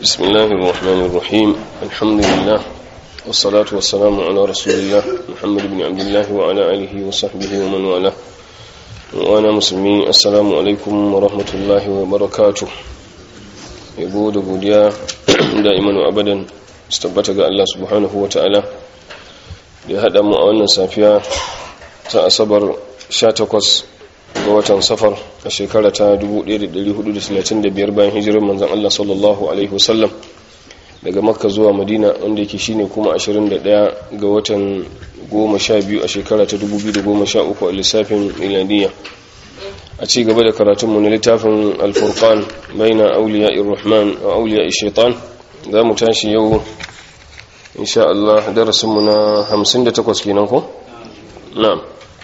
بسم الله الرحمن الرحيم الحمد لله والصلاة والسلام على رسول الله محمد بن عبد الله وعلى آله وصحبه ومن والاه وأنا مسلمين السلام عليكم ورحمة الله وبركاته yabo da godiya da'iman abadan su tabbata ga Allah subhanahu wa ta'ala da ya haɗa mu a wannan safiya ta asabar 18 ga watan safar a shekara ta 1435 bayan hijirar manzan Allah sallallahu Alaihi wasallam daga makka zuwa madina wanda yake shine kuma 21 ga watan 12 a shekara ta 2013 a lissafin milaniya a ci gaba da karatunmu na littafin alfurkan baina auliya irrahman wa auliya shaitan za mu tashi yau insha Allah darasinmu na 58 kenan ko? na'am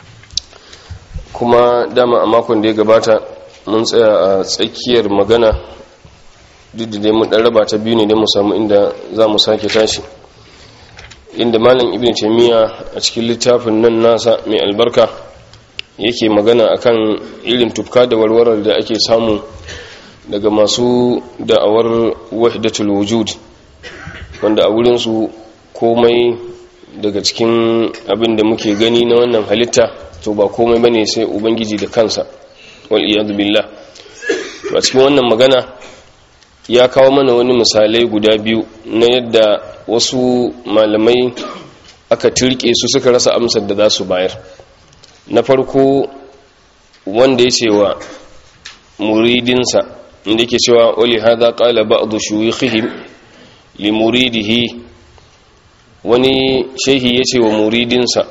kuma dama a makon da ya gabata mun tsaya a tsakiyar magana duk da dai mun dan raba ta biyu ne don mu samu inda za mu sake tashi inda malam ibn taymiya a cikin littafin nan nasa mai albarka yake magana akan irin tufka da warwarar da ake samu daga masu da'awar wahdatul wujud wanda a wurin su komai daga cikin abin da muke gani na wannan halitta to ba komai bane sai ubangiji da kansa wal iyad billah to a cikin wannan magana ya kawo mana wani misalai guda biyu na yadda wasu malamai aka turke su suka rasa amsar da za su bayar na farko wanda ya cewa muridinsa inda yake cewa wali hadha qala ba'd shuyukhihim li muridihi wani shehi yace wa muridinsa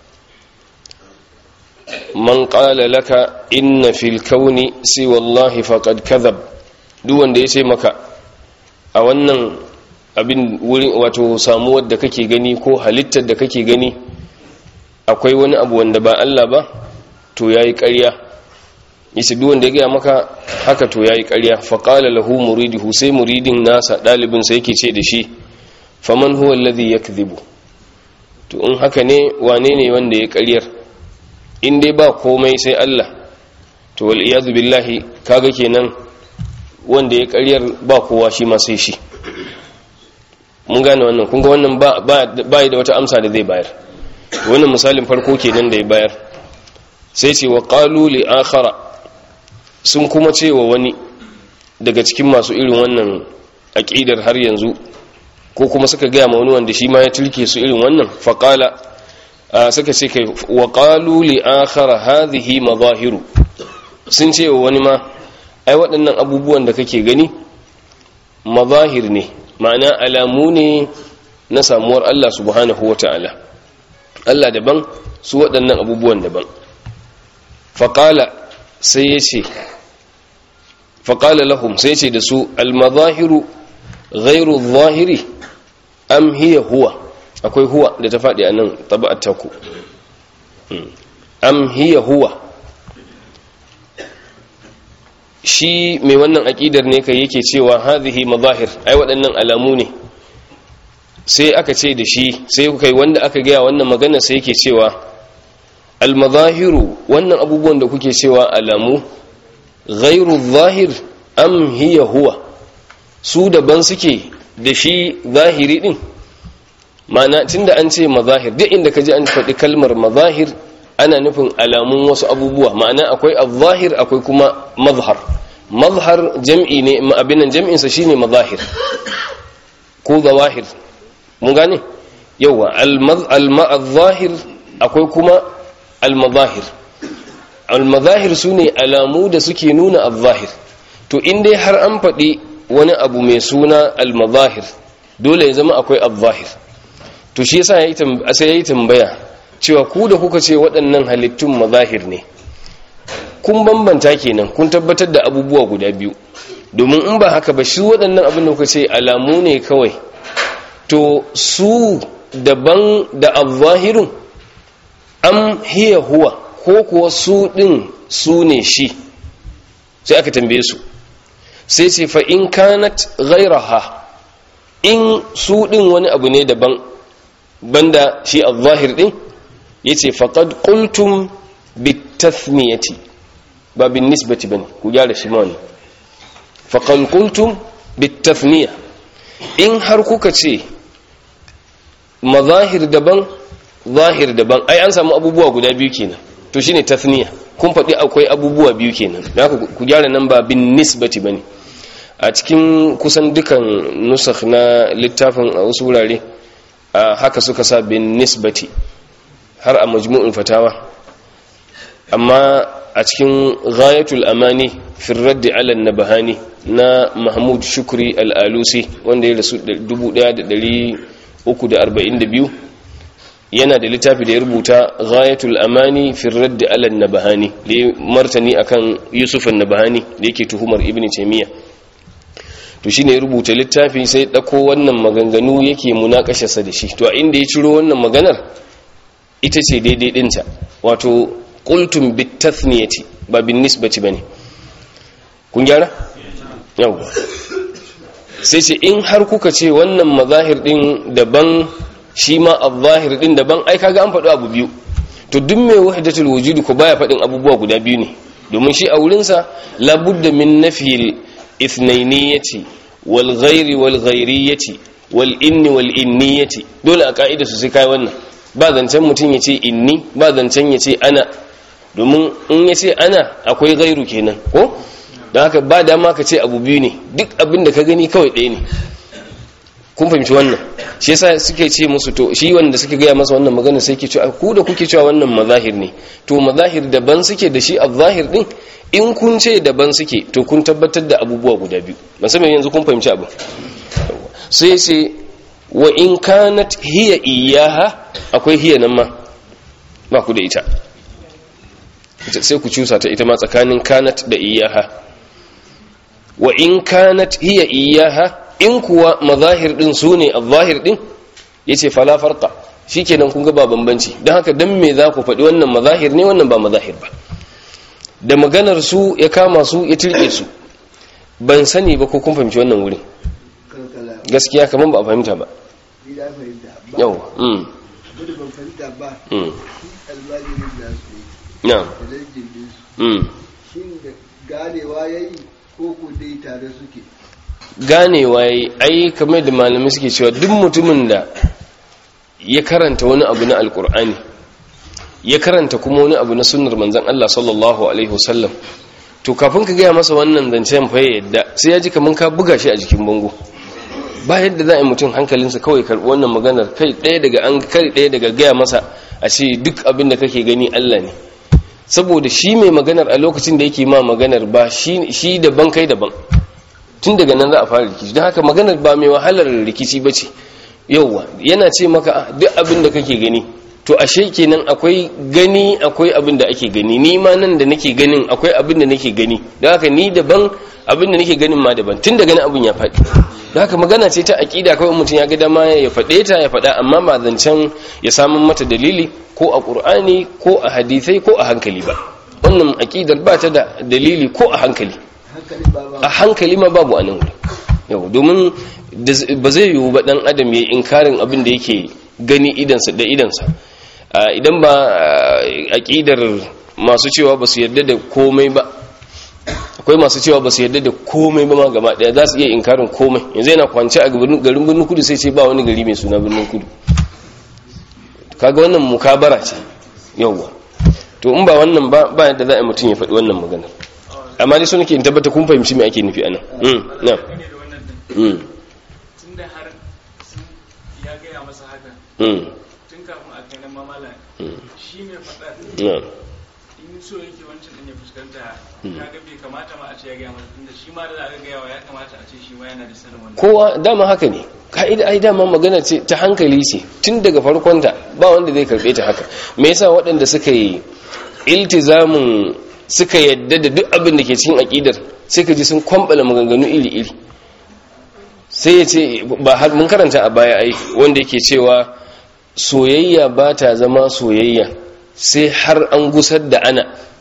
man qala laka inna fil kauni si wallahi faqad kadhab duk wanda yace maka a wannan abin wurin wato samuwar da kake gani ko halittar da kake gani akwai wani abu wanda ba Allah ba to yayi ƙarya yace duk wanda ya ga maka haka to yayi ƙarya fa qala lahu muriduhu sai muridin nasa dalibin sa yake ce da shi faman huwa alladhi yakdhibu to in haka ne wane ne wanda ya ƙaryar in dai ba komai sai Allah to wal iyad billahi kaga kenan wanda ya ƙaryar ba kowa shi ma sai shi mun gane wannan kun ga wannan ba ba da wata amsa da zai bayar wannan misalin farko kenan da ya bayar sai ce wa qalu li akhara sun kuma ce wa wani daga cikin masu irin wannan aqidar har yanzu ko kuma suka gaya ma wani wanda shi ma ya tilke su irin wannan faqala suka ce kai wa qalu li akhara hadhihi mazahiru sun ce wa wani ma ai waɗannan abubuwan da kake gani mazahir ne ma'ana alamu ne na samuwar Allah subhanahu wata'ala Allah daban su waɗannan abubuwan daban faƙala sai ya ce faƙala lahum sai ce da su almazahiru ghairu zahiri am hiya huwa akwai huwa da ta faɗi a nan taba'at taku am hiya huwa shi mai wannan aƙidar ne kai yake cewa hadhihi mazahir ai waɗannan alamu ne sai aka ce da shi sai kai wanda aka gaya wannan magana sai yake cewa almazahiru wannan abubuwan da kuke cewa alamu ghairu zahir am hiya huwa su daban suke da shi zahiri din ma'ana tunda an ce mazahir duk inda ka ji an faɗi kalmar mazahir ana nufin alamun wasu abubuwa ma'ana akwai al-zahir akwai kuma mazhar mazhar jam'i ne abinan jam'insa shine mazahir ko zawahir mun gane yawa al-zahir akwai kuma al-mazahir al-mazahir sune alamu da suke nuna al-zahir to in dai har an faɗi wani abu mai suna al-mazahir dole ya zama akwai al-zahir to shi yasa sai yayi tambaya cewa ku da kuka ce waɗannan halittun mazahir ne kun bambanta kenan kun tabbatar da abubuwa guda biyu domin in ba haka ba shi waɗannan abin da kuka ce alamu ne kawai to su daban da al-zahirun am hiya huwa ko kuwa su ɗin su ne shi sai aka tambaye su sai ce fa in kanat ghairaha in su ɗin wani abu ne daban banda shi al-zahir ɗin yace faqad qultum bitathniyati ba bin nisbati bane ku gyara shi ma ne faqad qultum bitathniya in har kuka ce mazahir daban zahir daban ai an samu abubuwa guda biyu kenan to shine tathniya kun faɗi akwai abubuwa biyu kenan da ku gyara nan ba bin nisbati bane a cikin kusan dukan nusakh na littafin a wasu wurare haka suka sa bin nisbati har a majmu'in fatawa amma a cikin ghayatul amani fi raddi ala nabahani na mahmud shukri al-alusi wanda ya rasu 1342 yana da littafi da ya rubuta ghayatul amani fi raddi ala nabahani da ya martani akan yusuf an-nabahani da yake tuhumar ibn taymiyyah to shine ya rubuta littafi sai dako wannan maganganu yake munakasharsa da shi to a inda ya ciro wannan maganar ita ce daidai dinta wato qultum bitathniyati ba bin nisbati bane kun gyara yau sai ce in har kuka ce wannan mazahir din daban shi ma al-zahir din daban ai kaga an faɗo abu biyu to duk mai wahdatul wujudi ko baya faɗin abubuwa guda biyu ne domin shi a wurinsa labudda min nafiyil ithnainiyati wal ghairi wal ghairiyati wal inni wal inniyati dole a ka'ida su sai kai wannan ba zancen mutum ya ce inni ba zancen ya ce ana domin in ya ce ana akwai gairu kenan ko don haka ba dama ka ce abu biyu ne duk abin da ka gani kawai ɗaya ne kun fahimci wannan shi yasa suke ce musu to shi wanda suke gaya masa wannan magana sai ke cewa ku da kuke cewa wannan mazahir ne to mazahir daban suke da shi a zahir din in kun ce daban suke to kun tabbatar da abubuwa guda biyu musamman yanzu kun fahimci abu sai ce wa in kanat hiya iyaha akwai hiya nan ma ba ku da ita sai ku cusa ta ita ma tsakanin kanat da iyaha wa in kanat hiya iyaha in kuwa mazahir din su ne al-zahir din yace fala farqa shikenan kun ga ba bambanci dan haka dan me za ku faɗi wannan mazahir ne wannan ba mazahir ba da maganar su ya kama su ya tilke su ban sani ba ko kun fahimci wannan wurin gaskiya kaman ba a fahimta ba yau mm ban fahimta ba mm almajirin da su na da dangin su mm shin da ganewa ya yi ko ku dai tare suke ganewa yayi ai kamar da malamai suke cewa duk mutumin da ya karanta wani abu na alkur'ani ya karanta kuma wani abu na sunnar manzon Allah sallallahu alaihi wasallam to kafin ka gaya masa wannan zancen fa ya yadda sai ya ji kaman ka buga shi a jikin bango ba yadda za a yi mutum hankalinsa kawai karɓi wannan maganar kai ɗaya daga an kai ɗaya daga gaya masa a ce duk abin da kake gani Allah ne saboda shi mai maganar a lokacin da yake ma maganar ba shi shi daban kai daban tun daga nan za a fara rikici don haka maganar ba mai wahalar rikici ba ce yauwa yana ce maka "Ah, duk abin da kake gani to ashe kenan akwai gani akwai abin da ake gani ni ma nan da nake ganin akwai abin da nake gani don haka ni daban abin da nake ganin ma daban tun daga nan abin ya faɗi don haka magana ce ta aƙida kawai mutum ya ga dama ya faɗe ta ya faɗa amma ba zancen ya samun mata dalili ko a ƙur'ani ko a hadisai ko a hankali ba wannan aƙidar ba ta da dalili ko a hankali hankali ba ba a hankali ma babu a nan wuri yau domin da- ba zai yiwu ba dan adam ya yi inkarin abin da yake gani idansa da idansa Ah, idan ba ah, aƙidar masu cewa ba su yarda da komai ba akwai masu cewa ba su yarda da komai ba ma gaba daya za su iya inkarin komai yanzu yana kwance a garin garin birnin kudu sai ce ba wani gari mai suna birnin kudu kaga wannan mukabara ce yauwa to in ba wannan ba ba yadda za a yi mutum ya faɗi wannan maganar amma dai so nake in tabbata kun fahimci me ake nufi anan mm na ne da wannan din mm tunda har sun ya gaya masa haka mm tun kafin a kai nan mamala mm shi mai faɗa na in so yake wancan din ya fuskanta kaga bai kamata ma a ce ya gaya masa tunda shi ma da aka gaya wa ya kamata a ce shi ma yana da sanin wannan kowa dama haka ne ka'ida ai dama magana ce ta hankali ce tun daga farkonta ba wanda zai karbe ta haka me yasa waɗanda suka yi iltizamin suka yadda da duk abin da ke cikin aqidar sai ka ji sun kwambala maganganu iri iri sai ya ce ba har mun karanta a baya ai wanda yake cewa soyayya ba ta zama soyayya sai har an gusar da ana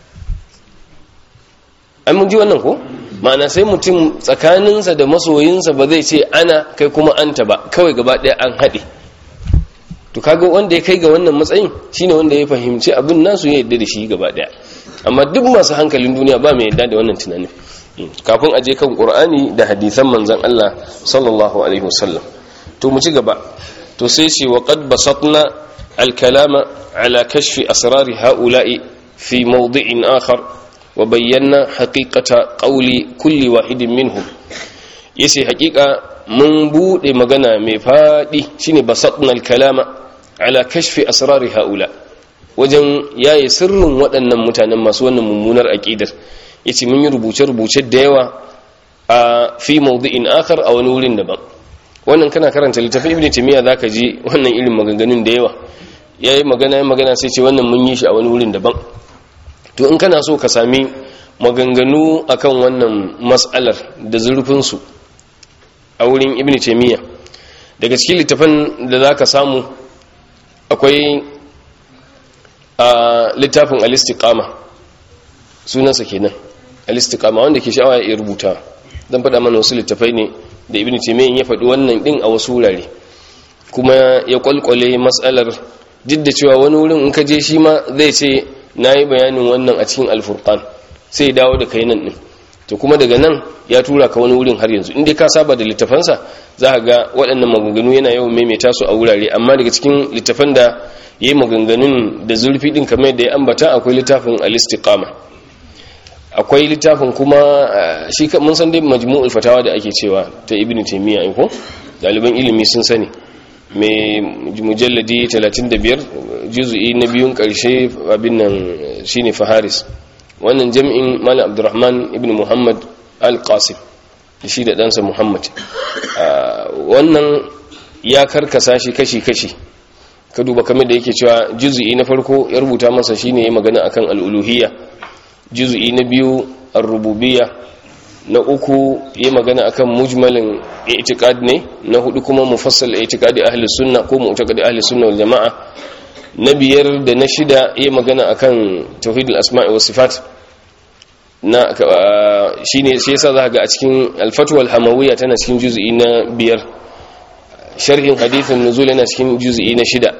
an mun ji wannan ko ma'ana sai mutum tsakaninsa da masoyinsa ba zai ce ana kai kuma anta ba kawai gaba ɗaya an haɗe to kaga wanda ya kai ga wannan matsayin shine wanda ya fahimci abin nasu ya yadda da shi gaba ɗaya amma duk masu hankalin duniya ba mai yadda da wannan tunanin kafin aje kan qur'ani da hadisan manzon Allah sallallahu alaihi wasallam to mu ci gaba to sai ce wa qad basatna al-kalama ala kashfi asrar ha'ula'i fi mawdi'in akhar wa bayyana haqiqata qawli kulli wahidin minhum yace haqiqa mun bude magana mai fadi shine basatna al-kalama ala kashfi asrar ha'ula wajen yaye sirrin waɗannan mutanen masu wannan mummunar aqidar yace mun yi rubuce-rubuce da yawa a fi mawdi'in akhar a wani wurin daban wannan kana karanta littafin ibnu taymiya zaka ji wannan irin maganganun da yawa yayi magana yayi magana sai ce wannan mun yi shi a wani wurin daban to in kana so ka sami maganganu akan wannan mas'alar da zurfin su a wurin ibnu taymiya daga cikin littafin da zaka samu akwai a littafin al-istiqama sunansa kenan al-istiqama wanda ke sha'awa ya rubuta dan faɗa mana wasu littafai ne da ibnu taymiyyah ya faɗi wannan din a wasu wurare kuma ya kwalkwale matsalar duk da cewa wani wurin in ka je shi ma zai ce nayi bayanin wannan a cikin al-furqan sai dawo da kai nan din to kuma daga nan ya tura ka wani wurin har yanzu in dai ka saba da littafansa za ka ga waɗannan maganganu yana yawan maimaita su a wurare amma daga cikin littafan da ya yi maganganun da zurfi ɗin kamar da ya ambata akwai littafin al-istiqama akwai littafin kuma shi mun san dai majmu'ul fatawa da ake cewa ta ibnu taymiya ai ko daliban ilimi sun sani mai mujalladi 35 juz'i na biyun karshe abin nan shine faharis wannan jami'in malam abdurrahman ibn muhammad al-qasim shi da ɗansa muhammad wannan ya karkasa shi kashi-kashi ka duba kamar da yake cewa juz'i na farko ya rubuta masa shine ya magana akan al-uluhiyya juz'i na biyu ar-rububiyya na uku ya magana akan mujmalin i'tiqad ne na hudu kuma mufassal i'tiqadi ahli sunna ko mu'taqadi ahli sunna wal jamaa na biyar da na shida ya magana akan tauhidul asma'i was sifat na shine shi yasa za ga a cikin al-fatwa al-hamawiyya tana cikin juz'i na biyar sharhin hadithin nuzul yana cikin juz'i na shida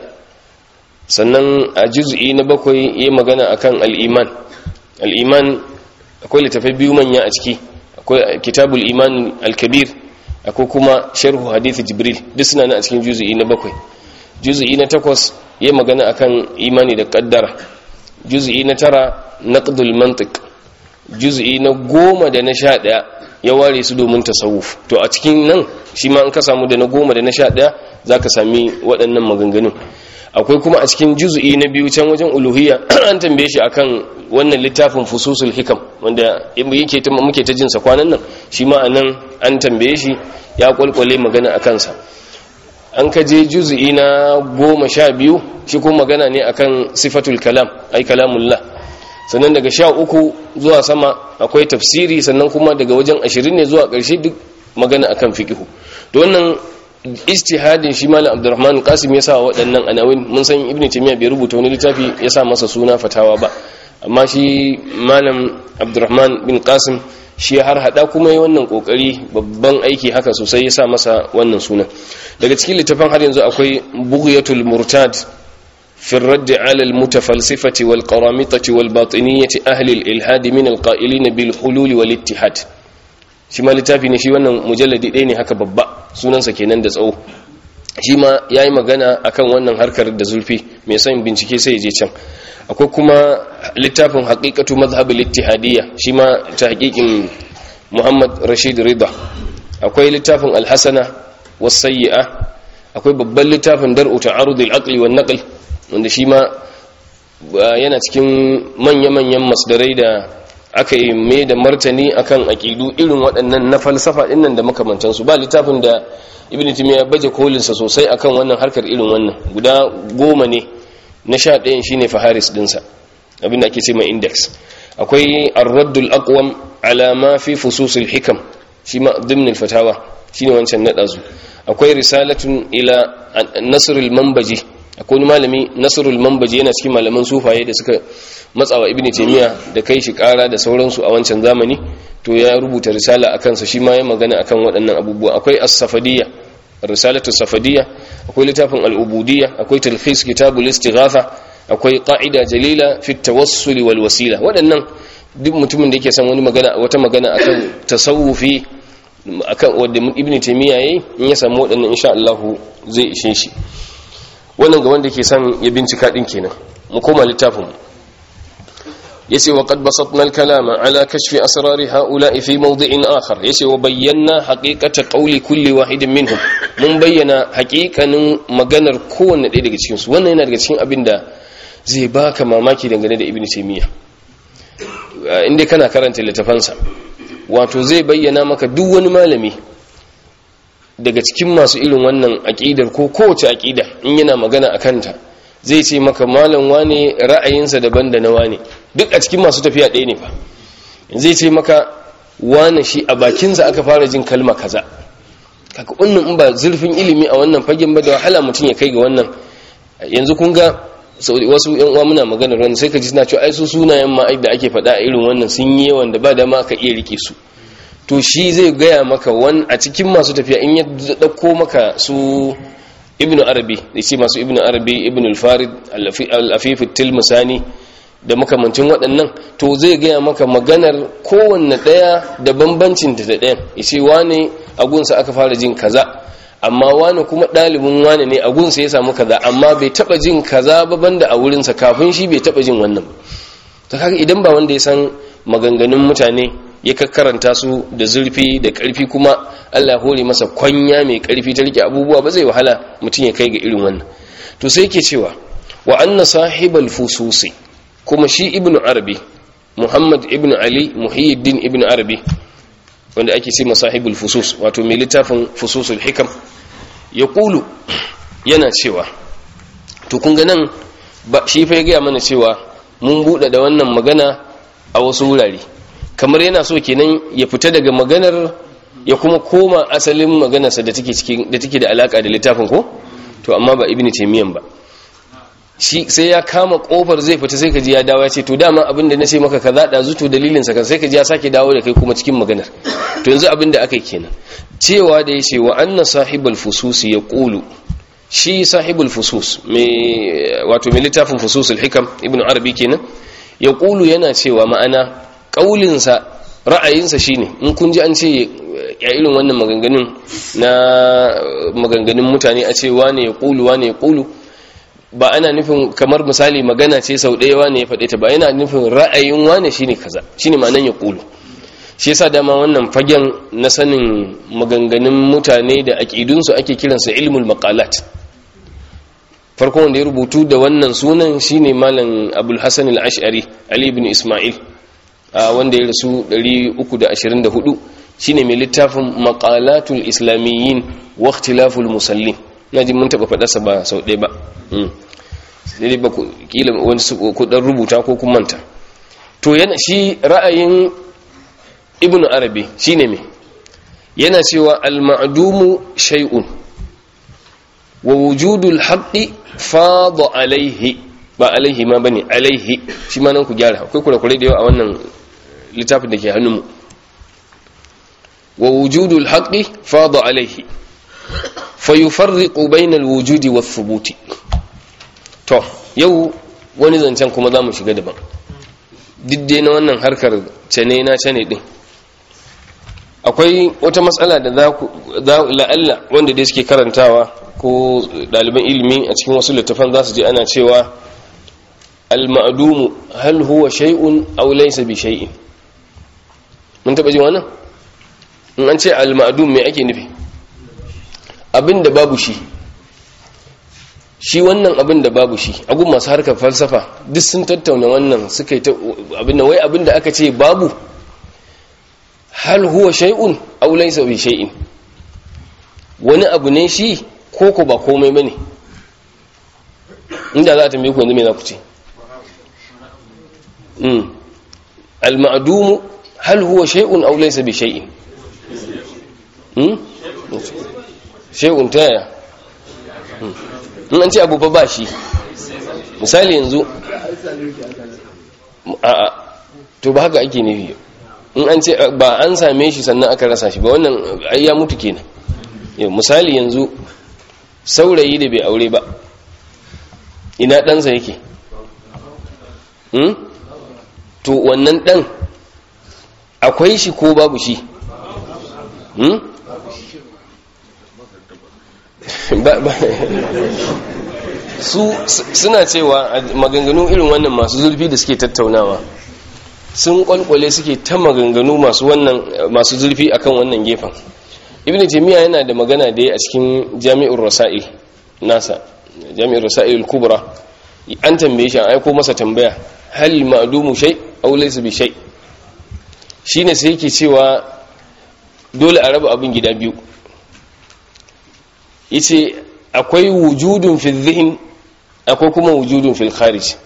sannan a juz'i na bakwai ya magana akan al-iman al-iman akwai littafai biyu manya a ciki akwai kitabul iman al-kabir akwai kuma sharhu hadith jibril duk suna nan a cikin juz'i na bakwai juz'i na takwas ya magana akan imani da kaddara juz'i na tara naqdul mantiq juz'i na goma da na sha ɗaya ya ware su domin tasawuf to a cikin nan shi ma in ka samu da na goma da na sha ɗaya za ka sami waɗannan maganganun akwai kuma a cikin juz'i na biyu can wajen uluhiyya an tambaye shi akan wannan littafin fususul hikam wanda yake ta muke ta jinsa kwanan nan shi ma anan an tambaye shi ya kwalkwale magana a kansa an ka je juz'i na goma sha biyu shi kuma magana ne akan sifatul kalam ai kalamullah sannan daga sha uku zuwa sama akwai tafsiri sannan kuma daga wajen ashirin ne zuwa ƙarshe duk magana akan fikihu da wannan istihadin shi malam abdurrahman qasim ya sa waɗannan anawin mun san ibnu taymiya bai rubuta wani littafi ya sa masa suna fatawa ba amma shi malam abdurrahman bin qasim shi har hada kuma yi wannan kokari babban aiki haka sosai ya sa masa wannan suna daga cikin littafin har yanzu akwai bughyatul murtad في الرد على المتفلسفة والقرامطة والباطنية أهل الإلحاد من القائلين بالحلول والاتحاد shi ma littafi ne shi wannan mujalladi ɗaya ne haka babba sunansa kenan da tsawo shi ma ya yi magana akan wannan harkar da zurfi mai son bincike sai je can akwai kuma littafin haƙiƙatu mazhabul ittihadiyya shi ma ta haƙiƙin muhammad rashid rida akwai littafin alhassana wasayyi'a akwai babban littafin dar'u ta'arudul aqli wan naql wanda shi ma yana cikin manya-manyan masdarai da aka yi mai da martani akan aƙidu irin waɗannan na falsafa ɗinnan da makamantansu ba littafin da ibn timiya ya baje kolinsa sosai akan wannan harkar irin wannan guda goma ne na sha ɗayan shi ne faharis ɗinsa abin da ake ce mai index akwai arraddul aqwam ala ma fi fususul hikam shi ma dimnil fatawa shine wancan na ɗazu akwai risalatun ila nasrul manbaji akwai wani malami nasrul manbaji yana cikin malaman sufaye da suka matsawa ibnu taymiya da kai shi kara da sauransu a wancan zamani to ya rubuta risala akan sa shi ma ya magana akan waɗannan abubuwa akwai as-safadiyya risalatu safadiyya akwai littafin al-ubudiyya akwai talkhis kitabul istighatha akwai qa'ida jalila fi at-tawassul wal wasila waɗannan duk mutumin da yake son wani magana wata magana akan tasawufi akan wanda ibnu taymiya yayi in ya samu waɗannan insha Allah zai ishe shi wannan ga wanda ke son ya bincika din kenan mu koma littafin yace wa qad basatna al-kalama ala kashfi asrar haula'i fi mawdi'in akhar yace wa bayyana haqiqata qawli kulli wahidin minhum mun bayyana haqiqanin maganar kowanne ɗaya daga cikin su wannan yana daga cikin abin da zai baka mamaki dangane da ibnu taymiya inda kana karanta littafansa wato zai bayyana maka duk wani malami daga cikin masu irin wannan aqidar ko kowace aqida in yana magana akan ta zai ce maka malam wane ra'ayinsa daban da na wane duk a cikin masu tafiya ɗaya ne fa zai ce maka wane shi a bakinsa aka fara jin kalma kaza kaka wannan in ba zurfin ilimi a wannan fagen ba da wahala mutum ya kai ga wannan yanzu kun ga wasu yan uwa muna maganar wannan sai ka ji suna cewa ai su sunayen ma da ake faɗa a irin wannan sun yi yawan da ba da ma aka iya rike su to shi zai gaya maka wani a cikin masu tafiya in ya ɗauko maka su ibn arabi da ce masu ibn arabi ibn al-farid al-afif tilmusani da makamancin waɗannan to zai gaya maka maganar kowanne ɗaya da bambancin ta da ɗayan yace wane agunsa aka fara jin kaza amma wane kuma ɗalibin wane ne agunsa ya samu kaza amma bai taɓa jin kaza ba banda a wurinsa kafin shi bai taɓa jin wannan ta kaga idan ba wanda ya san maganganun mutane ya karanta su da zurfi da ƙarfi kuma Allah hore masa kwanya mai ƙarfi ta rike abubuwa ba zai wahala mutum ya kai ga irin wannan to sai yake cewa wa anna sahibal fususi kuma shi ibnu arabi muhammad ibnu ali muhyiddin ibnu arabi wanda ake ce masahibul fusus wato mai littafin fususul hikam ya kulu yana cewa to kun ga nan shi fa ya gaya mana cewa mun buɗe da wannan magana a wasu wurare kamar yana so kenan ya fita daga maganar ya kuma koma asalin maganarsa da take cikin da take da alaka da littafin ko to amma ba ibnu taymiyan ba shi sai ya kama kofar zai fita sai kaji ya dawo ya ce to dama abin da nace maka kaza da zuto dalilin sa kan sai kaji ya sake dawo da kai kuma cikin maganar to yanzu abin da aka yi kenan cewa da yace wa anna sahibul fusus yaqulu shi sahibul fusus mai wato mai littafin fususul hikam ibnu arabi kenan yaqulu yana cewa ma'ana kaulinsa ra'ayinsa shine in kun ji an ce ya irin wannan maganganun na maganganun mutane a ce wane ya kulu wane ya kulu ba ana nufin kamar misali magana ce sau ɗaya wane ya faɗe ta ba yana nufin ra'ayin wane shine kaza shine ma'anan ya kulu shi yasa dama wannan fagen na sanin maganganun mutane da aƙidunsu ake kiransa ilmul maqalat farko wanda ya rubutu da wannan sunan shine malam abul hasan al-ash'ari ali ibn isma'il wanda ya rasu 324 shine mai littafin maqalatul islamiyyin wa ikhtilaful musallin naji mun taba fadarsa ba sau ɗaya ba sai ba kila wani ku dan rubuta ko kun manta to yana shi ra'ayin ibnu arabi shine me yana cewa al-ma'dumu shay'un wa wujudul haqqi fada alaihi ba alaihi ma bane alaihi shi ma nan ku gyara akwai kurakurai da yawa a wannan littafin da ke hannunmu wa wujudul haqqi fada alaihi fayufarriqu bainal wujudi wath thubuti to yau wani zancen kuma zamu shiga daban diddai na wannan harkar cene na cene din akwai wata matsala da za ku la'alla wanda dai suke karantawa ko ɗaliban ilimi a cikin wasu littafan za su je ana cewa al-ma'dumu hal huwa shay'un aw laysa bi shay'in mun taba jin wannan in an ce al-ma'dum me ake nufi abinda babu shi shi wannan abin da babu shi agun masu harkar falsafa duk sun tattauna wannan suka yi ta abin da wai abin da aka ce babu hal huwa shay'un aw laysa bi shay'in wani abu ne shi ko ko ba komai bane inda za a tambaye ku yanzu me za ku ce mm al ma'dum hal huwa shay'un aw laysa bi shay'in mm shay'un ta yaya in an ce abu fa ba shi misali yanzu a'a to ba haka ake nufi in an ce ba an same shi sannan aka rasa shi ba wannan ai ya mutu kenan misali yanzu saurayi da bai aure ba ina ɗansa yake to wannan ɗan akwai shi ko babu shi hmm? ba, ba. su suna cewa a maganganu irin wannan masu zurfi da suke tattaunawa sun kwalkwale suke ta maganganu masu wannan masu zurfi akan wannan gefen ibn taymiya yana da magana da ya a cikin jami'ur rasail nasa jami'ur rasail al-kubra an tambaye shi an aiko masa tambaya hal ma'dumu shay aw laysa bi shay shine sai yake cewa dole a raba abin gida biyu yace akwai wujudun fi dhihn akwai kuma wujudun fil kharij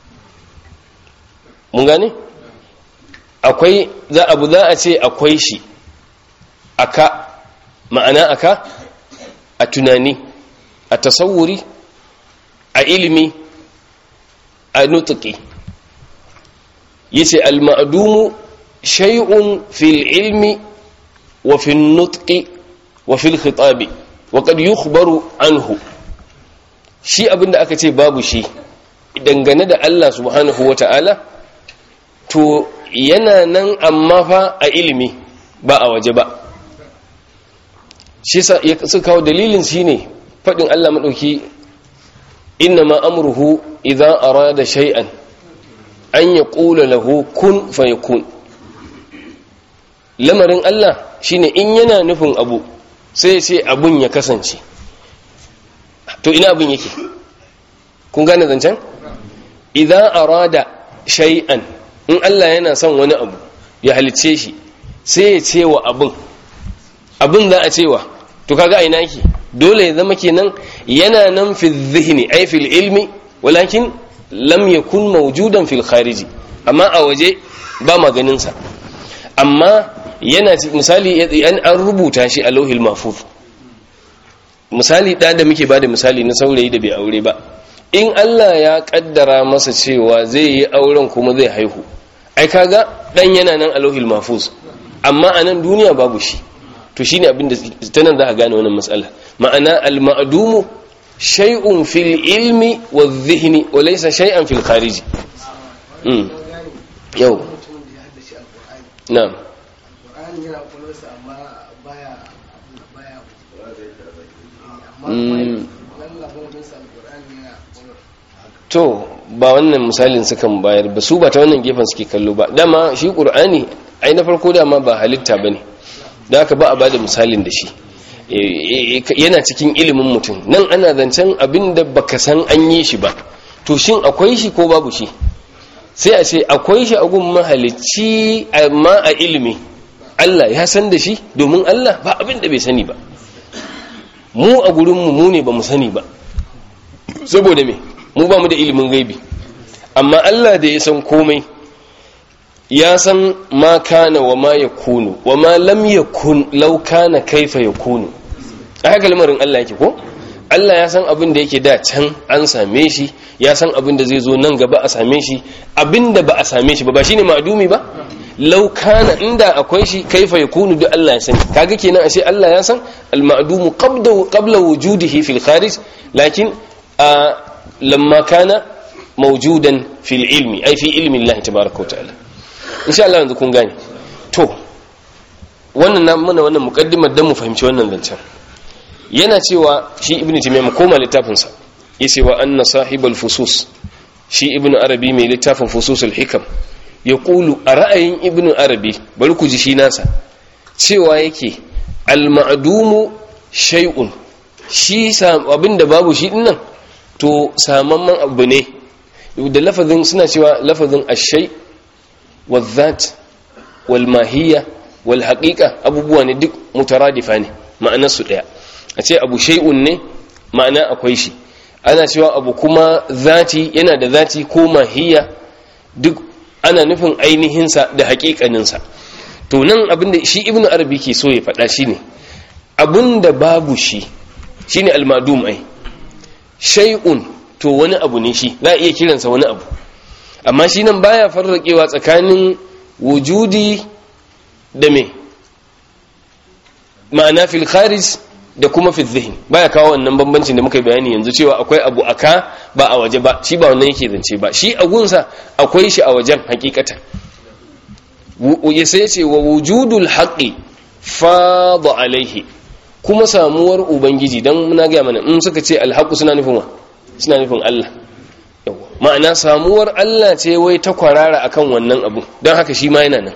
mun gane akwai za abu za a ce akwai shi aka ma'ana aka a tunani a tasawuri a ilimi a nutuki yace al-ma'dumu shay'un fil ilmi wa fil nutqi wa fil khitabi wa qad yukhbaru anhu shi abinda aka ce babu shi dangane da Allah subhanahu wata'ala to yana nan amma fa a ilimi ba a waje ba shi su kawo dalilin shi ne faɗin Allah maɗauki inna ma amurhu idan arada shay'an an ya ƙula lahu kun fayakun lamarin Allah shine in yana nufin abu sai ce abun ya kasance to ina abun yake kun gane zancen idan arada shay'an in Allah yana son wani abu ya halicce shi sai ya ce wa abin abin za a cewa to kaga a ina yake dole ya zama kenan yana nan fi zihni ai fil ilmi walakin lam yakun mawjudan fil khariji amma a waje ba maganin sa amma yana misali an rubuta shi a lauhil mahfuz misali da da muke bada misali na saurayi da bai aure ba in Allah ya kaddara masa cewa zai yi auren kuma zai haihu ai kaga dan yana nan a lauhil mahfuz amma a nan duniya babu shi to shine abin da ta nan za a gane wannan matsala ma'ana al-ma'dumu shay'un fil ilmi wa dhihni wa laysa shay'an fil khariji mm yau na'am to ba wannan misalin sukan bayar ba su ba ta wannan gefen suke kallo ba dama shi qur'ani ai na farko dama ba halitta bane da haka ba a bada misalin da shi yana cikin ilimin mutum nan ana zancen abin da baka san an yi shi ba to shin akwai shi ko babu shi sai a ce akwai shi a gun mahalicci amma a ilimi Allah ya san da shi domin Allah ba abin da bai sani ba mu a gurinmu mu ne ba mu sani ba saboda me mu ba mu da ilimin gaibi amma Allah da ya san komai ya san ma kana wa ma yakunu wa ma lam yakun law kana kaifa yakunu a haka lamarin Allah yake ko Allah ya san abin da yake da can an same shi ya san abin da zai zo nan gaba a same shi abin da ba a same shi ba ba shine ma'dumi ba law kana inda akwai shi kaifa yakunu duk Allah ya sani kaga kenan ashe Allah ya san al-ma'dumu qabla qabla wujudihi fil kharij lakin lamma kana mawjudan fil ilmi ay fi ilmi Allah tabaaraka wa ta'ala insha Allah yanzu kun gane to wannan na mana wannan muqaddimar dan mu fahimci wannan zancen yana cewa shi ibnu taymiyyah mu koma littafin sa yace wa anna sahibul fusus shi ibnu arabi mai littafin fususul hikam ya kulu a ra'ayin ibnu arabi bari ku ji shi nasa cewa yake al-ma'dumu shay'un shi abinda babu shi dinnan to samamman abu ne da lafazin suna cewa lafazin ashai والذات والماهية والحقيقة abubuwa ne duk mutaradifa ne ma'anar su daya a ce abu shay'un ne ma'ana akwai shi ana cewa abu kuma zati yana da zati ko mahiya duk ana nufin ainihinsa da haƙiƙaninsa to nan abinda shi ibnu arabi ke so ya faɗa shine abinda babu shi shine almadum ai shay'un to wani abu ne shi za a iya kiransa wani abu amma shi nan baya farraƙewa tsakanin wujudi da me ma'ana fil kharij da kuma fil zihin baya kawo wannan bambancin da muka yi bayani yanzu cewa akwai abu aka ba a waje ba shi ba wannan yake zance ba shi a gunsa akwai shi a wajen hakikata ya sai ce wa wujudul haqqi fada alaihi kuma samuwar ubangiji dan muna ga mana in suka ce alhaqu suna nufin wa suna nufin Allah yawa ma'ana samuwar Allah ce wai ta kwarara akan wannan abu don haka shi ma yana nan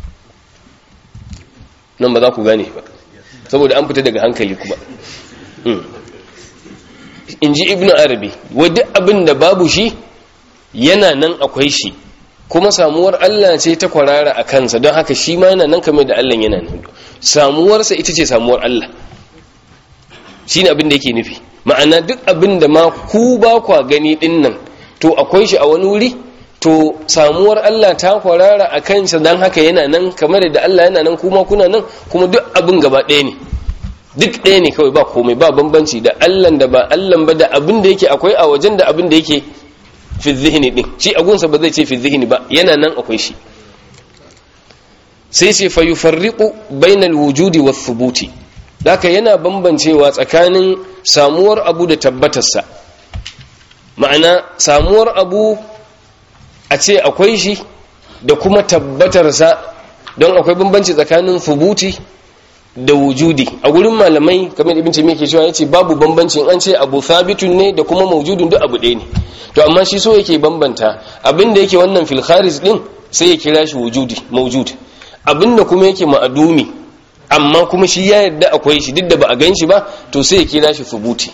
nan ba za ku gane ba saboda an fita daga hankali kuma in ji ibn arabi wadda abin da babu shi yana nan akwai shi kuma samuwar Allah ce ta kwarara a kansa don haka shi ma yana nan kamar da Allah yana nan samuwarsa ita ce samuwar Allah shi ne abin da yake nufi ma'ana duk abin da ma ku ba kwa gani din nan to akwai shi a wani wuri to samuwar Allah ta kwarara a kansa don haka yana nan kamar da Allah yana nan kuma kuna nan kuma duk abin gaba ɗaya ne duk ɗaya ne kawai ba komai ba bambanci da allan da ba allan ba da abin da yake akwai a wajen da abin da yake fi zihini din shi agunsa ba zai ce fi zihini ba yana nan akwai shi sai ce fa yufarriqu bainal wujudi was thubuti daka yana bambancewa tsakanin samuwar abu da tabbatarsa ma'ana samuwar abu a ce akwai shi da kuma tabbatarsa don akwai bambanci tsakanin thubuti da wujudi a gurin malamai kamar ibn taymiyyah ke cewa yace babu bambanci an ce abu thabitun ne da kuma mawjudun duk abu ɗaya ne to amma shi so yake bambanta abinda yake wannan fil kharij din sai ya kira shi wujudi mawjud abinda kuma yake ma'adumi amma kuma shi ya yarda akwai shi duk da ba a gan shi ba to sai ya kira shi thubuti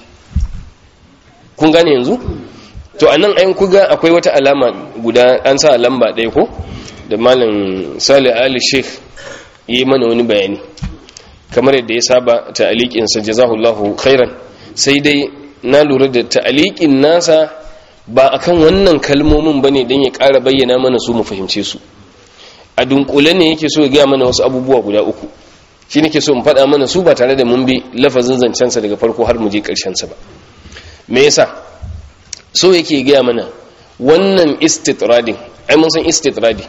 kun gane yanzu to anan ayin kuga akwai wata alama guda an sa lamba ɗaya ko da malam salih ali sheikh yi mana wani bayani kamar yadda ya saba ta'aliƙinsa jazahullahu khairan sai dai na lura da ta'aliƙin nasa ba akan wannan kalmomin bane dan ya ƙara bayyana mana su mu fahimce su a dunkule ne yake so ya gaya mana wasu abubuwa guda uku shi nake so mu faɗa mana su ba tare da mun bi lafazin zancensa daga farko har mu je ƙarshensa ba me yasa so yake gaya mana wannan istitradin ai mun san istitradi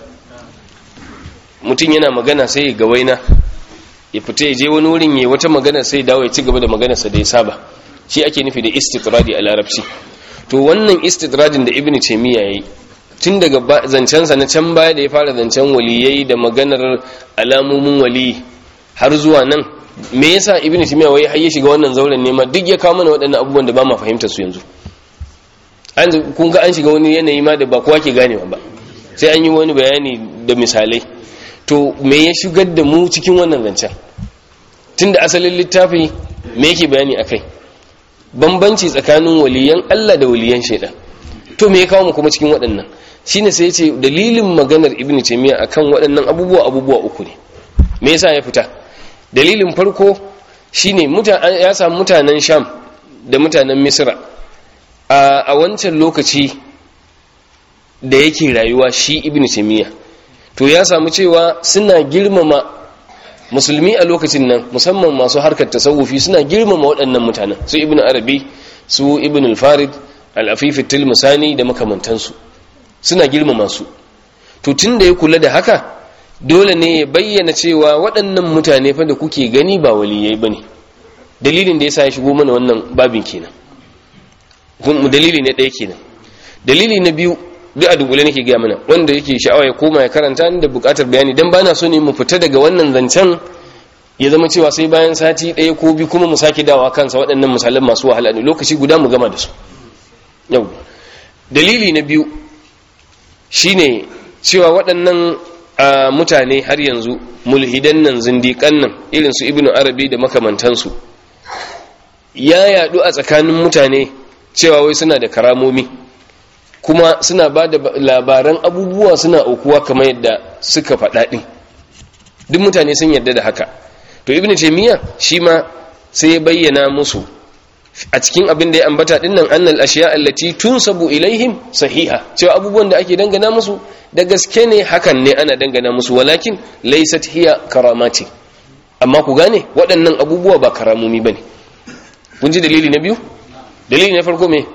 mutum yana magana sai ya gawaina ya fita ya je wani wurin ya wata magana sai dawo ya ci gaba da maganarsa da ya saba shi ake nufi da istitradi a larabci to wannan istitradin da ibnu taymiya yayi tun daga zancensa na can baya da ya fara zancen waliyai da maganar alamomin wali har zuwa nan me yasa ibnu taymiya wai har ya shiga wannan zauren nema duk ya kawo mana waɗannan abubuwan da ba ma fahimta su yanzu an kun ga an shiga wani yanayi ma da ba kowa ke ganewa ba sai an yi wani bayani da misalai to me ya shigar da mu cikin wannan zancen tunda asalin littafi me yake bayani akai bambanci tsakanin waliyan Allah da waliyan shaidan to me ya kawo mu kuma cikin waɗannan shine sai ya ce dalilin maganar ibn taymiya akan waɗannan abubuwa abubuwa uku ne me yasa ya fita dalilin farko shine ya samu mutanen sham da mutanen misra a wancan lokaci da yake rayuwa shi ibn taymiya to ya samu cewa suna girmama musulmi a lokacin nan musamman masu harkar tasawufi suna girmama waɗannan mutanen su ibn arabi su ibn al-farid al-afifi tilmusani da makamantansu suna girmama su to tun da ya kula da haka dole ne ya bayyana cewa waɗannan mutane fa da kuke gani ba waliyai bane dalilin da yasa ya shigo mana wannan babin kenan dalili ne ɗaya kenan dalili na biyu duk a dunkule nake gaya mana wanda yake sha'awa ya koma ya karanta da bukatar bayani dan bana so ne mu fita daga wannan zancen ya zama cewa sai bayan sati ɗaya ko biyu kuma mu sake dawa kansa waɗannan misalan masu wahala ne lokaci guda mu gama da su yau dalili na biyu shine cewa waɗannan mutane har yanzu mulhidan nan zindiƙan nan irin su ibnu arabi da makamantansu ya yaɗu a tsakanin mutane cewa wai suna da karamomi kuma suna ba da labaran abubuwa suna aukuwa kamar yadda suka faɗa ɗin duk mutane sun yarda da haka to ibn taymiya shi ma sai ya bayyana musu a cikin abin da ya ambata din nan annal ashiya allati tunsabu ilaihim sahiha cewa abubuwan da ake dangana musu da gaske ne hakan ne ana dangana musu walakin laysat hiya karamati amma ku gane waɗannan abubuwa ba karamomi bane kun ji dalili na biyu dalili na farko me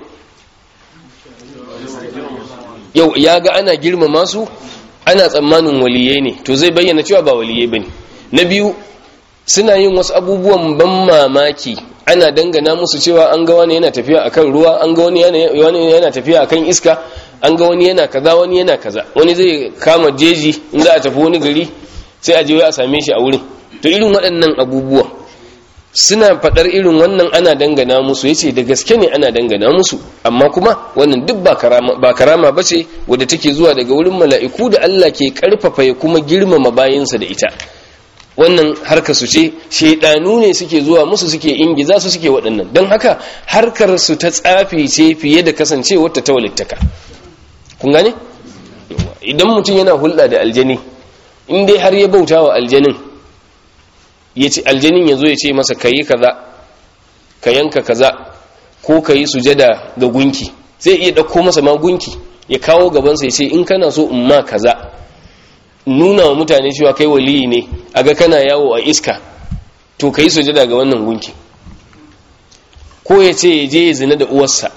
yau ya ga ana girmama su ana tsammanin waliyai ne to zai bayyana cewa ba waliyai bane na biyu suna yin wasu abubuwan ban mamaki ana dangana musu cewa an ga wani yana tafiya akan ruwa an ga wani yana tafiya akan iska an ga wani yana kaza wani yana kaza wani zai kama jeji in za a tafi wani gari sai a je a same shi a wurin to irin waɗannan abubuwan suna faɗar irin wannan ana dangana musu yace da gaske ne ana dangana musu amma kuma wannan duk ba karama ba karama bace wadda take zuwa daga wurin mala'iku da Allah ke karfafa ya kuma girmama bayinsa da ita wannan harkar su ce shaidanu ne suke zuwa musu suke ingiza su suke waɗannan don haka harkar su ta tsafi ce fiye da kasancewar ta tawalittaka kun gane idan mutum yana hulɗa da aljani in dai har ya bauta wa aljanin ya ce aljanin ya zo ya ce masa ka yi kaza ka yanka kaza ko ka yi sujada ga gunki zai iya ɗauko masa ma gunki ya kawo gabansa ya ce in kana so in ma kaza nuna wa mutane cewa kai waliyi ne a ga kana yawo a iska to ka yi sujada ga wannan gunki ko ya ce ya je ya zina da uwarsa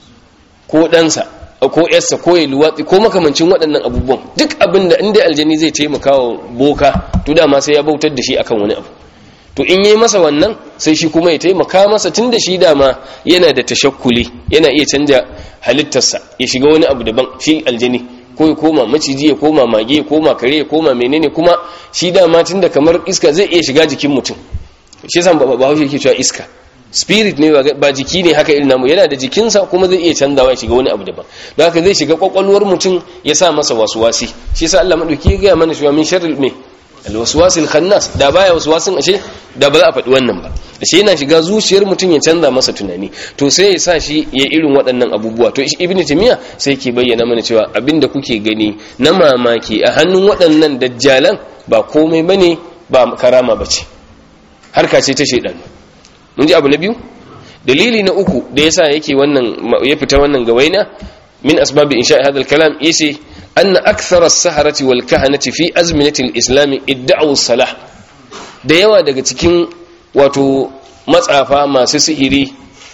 ko ɗansa ko yarsa ko ya luwatsi ko makamancin waɗannan abubuwan duk abin da inda aljani zai taimaka wa boka to dama sai ya bautar da shi akan wani abu to in yi masa wannan sai shi kuma ya taimaka masa tun da shi dama yana da tashakkuli yana iya canja halittarsa ya shiga wani abu daban shi aljani ko ya koma maciji ya koma mage ya koma kare ya koma menene kuma shi dama tun da kamar iska zai iya shiga jikin mutum shi yasa ba haushe yake cewa iska spirit ne ba jiki ne haka irin namu yana da jikinsa kuma zai iya canzawa ya shiga wani abu daban don haka zai shiga kwakwalwar mutum ya sa masa wasuwasi shi yasa Allah madauki ya gaya mana cewa min sharril me alwaswasil khannas da baya waswasin ashe da ba za a faɗi wannan ba ashe yana shiga zuciyar mutum ya canza masa tunani to sai ya sa shi ya irin waɗannan abubuwa to ibnu timiya sai ke bayyana mana cewa abinda kuke gani na mamaki a hannun waɗannan dajjalan ba komai bane ba karama bace harka ce ta shedan mun ji abu na biyu dalili na uku da yasa yake wannan ya fita wannan gawaina min asbabi insha hadha al-kalam yace أن أكثر السحرة والكهنة في أزمنة الإسلام ادعوا الصلاة da yawa daga cikin wato matsafa masu sihiri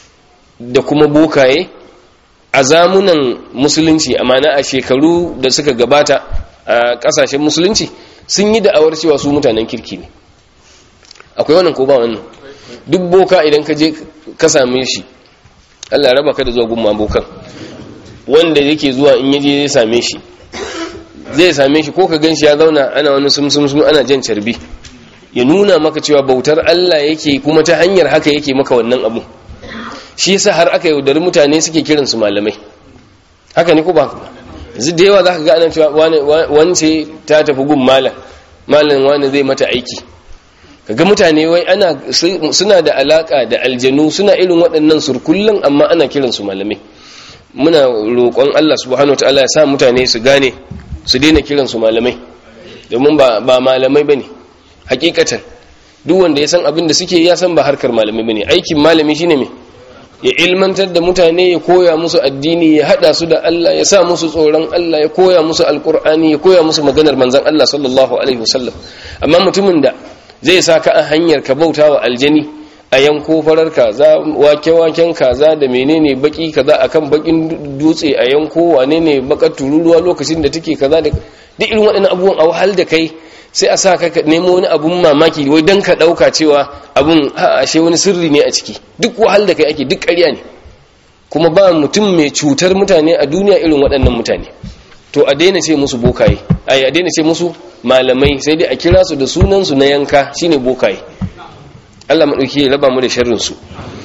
da kuma bokaye a zamunan musulunci amana a shekaru da suka gabata a kasashen musulunci sun yi da'awar cewa su mutanen kirki ne akwai wannan ko ba wannan duk boka idan ka je ka same shi Allah raba ka da zuwa gumma bokan wanda yake zuwa in yaje zai same shi zai same shi ko ka gan shi ya zauna ana wani sumsumsum ana jan carbi ya nuna maka cewa bautar Allah yake kuma ta hanyar haka yake maka wannan abu shi yasa har aka yaudari mutane suke kiran su malamai haka ne ko ba yanzu da yawa zaka ga ana cewa wance ta tafi gun malam malam wani zai mata aiki kaga mutane wai ana suna da alaka da aljanu suna irin waɗannan surkullan amma ana kiran su malamai muna roƙon Allah subhanahu wataala ya sa mutane su gane su daina kiran su malamai domin ba ba malamai bane hakikatan duk wanda ya san abin da suke ya san ba harkar malamai bane aikin malami shine me ya ilmantar da mutane ya koya musu addini ya hada su da Allah ya sa musu tsoron Allah ya koya musu alkur'ani ya koya musu maganar manzon Allah sallallahu alaihi wasallam amma mutumin da zai sa ka a hanyar ka bauta wa aljani a yanko farar kaza wake-waken kaza da menene baki kaza akan bakin dutse a yanko wane ne bakar tururuwa lokacin da take kaza da duk irin waɗannan abubuwan a wahal da kai sai a sa ka nemo wani abun mamaki wai dan ka ɗauka cewa abun ashe wani sirri ne a ciki duk wahal da kai ake duk ƙarya ne kuma ba mutum mai cutar mutane a duniya irin waɗannan mutane to a daina ce musu bokaye ai a daina ce musu malamai sai dai a kira su da sunansu na yanka shine bokaye Allah maɗauki ya raba mu da sharrinsu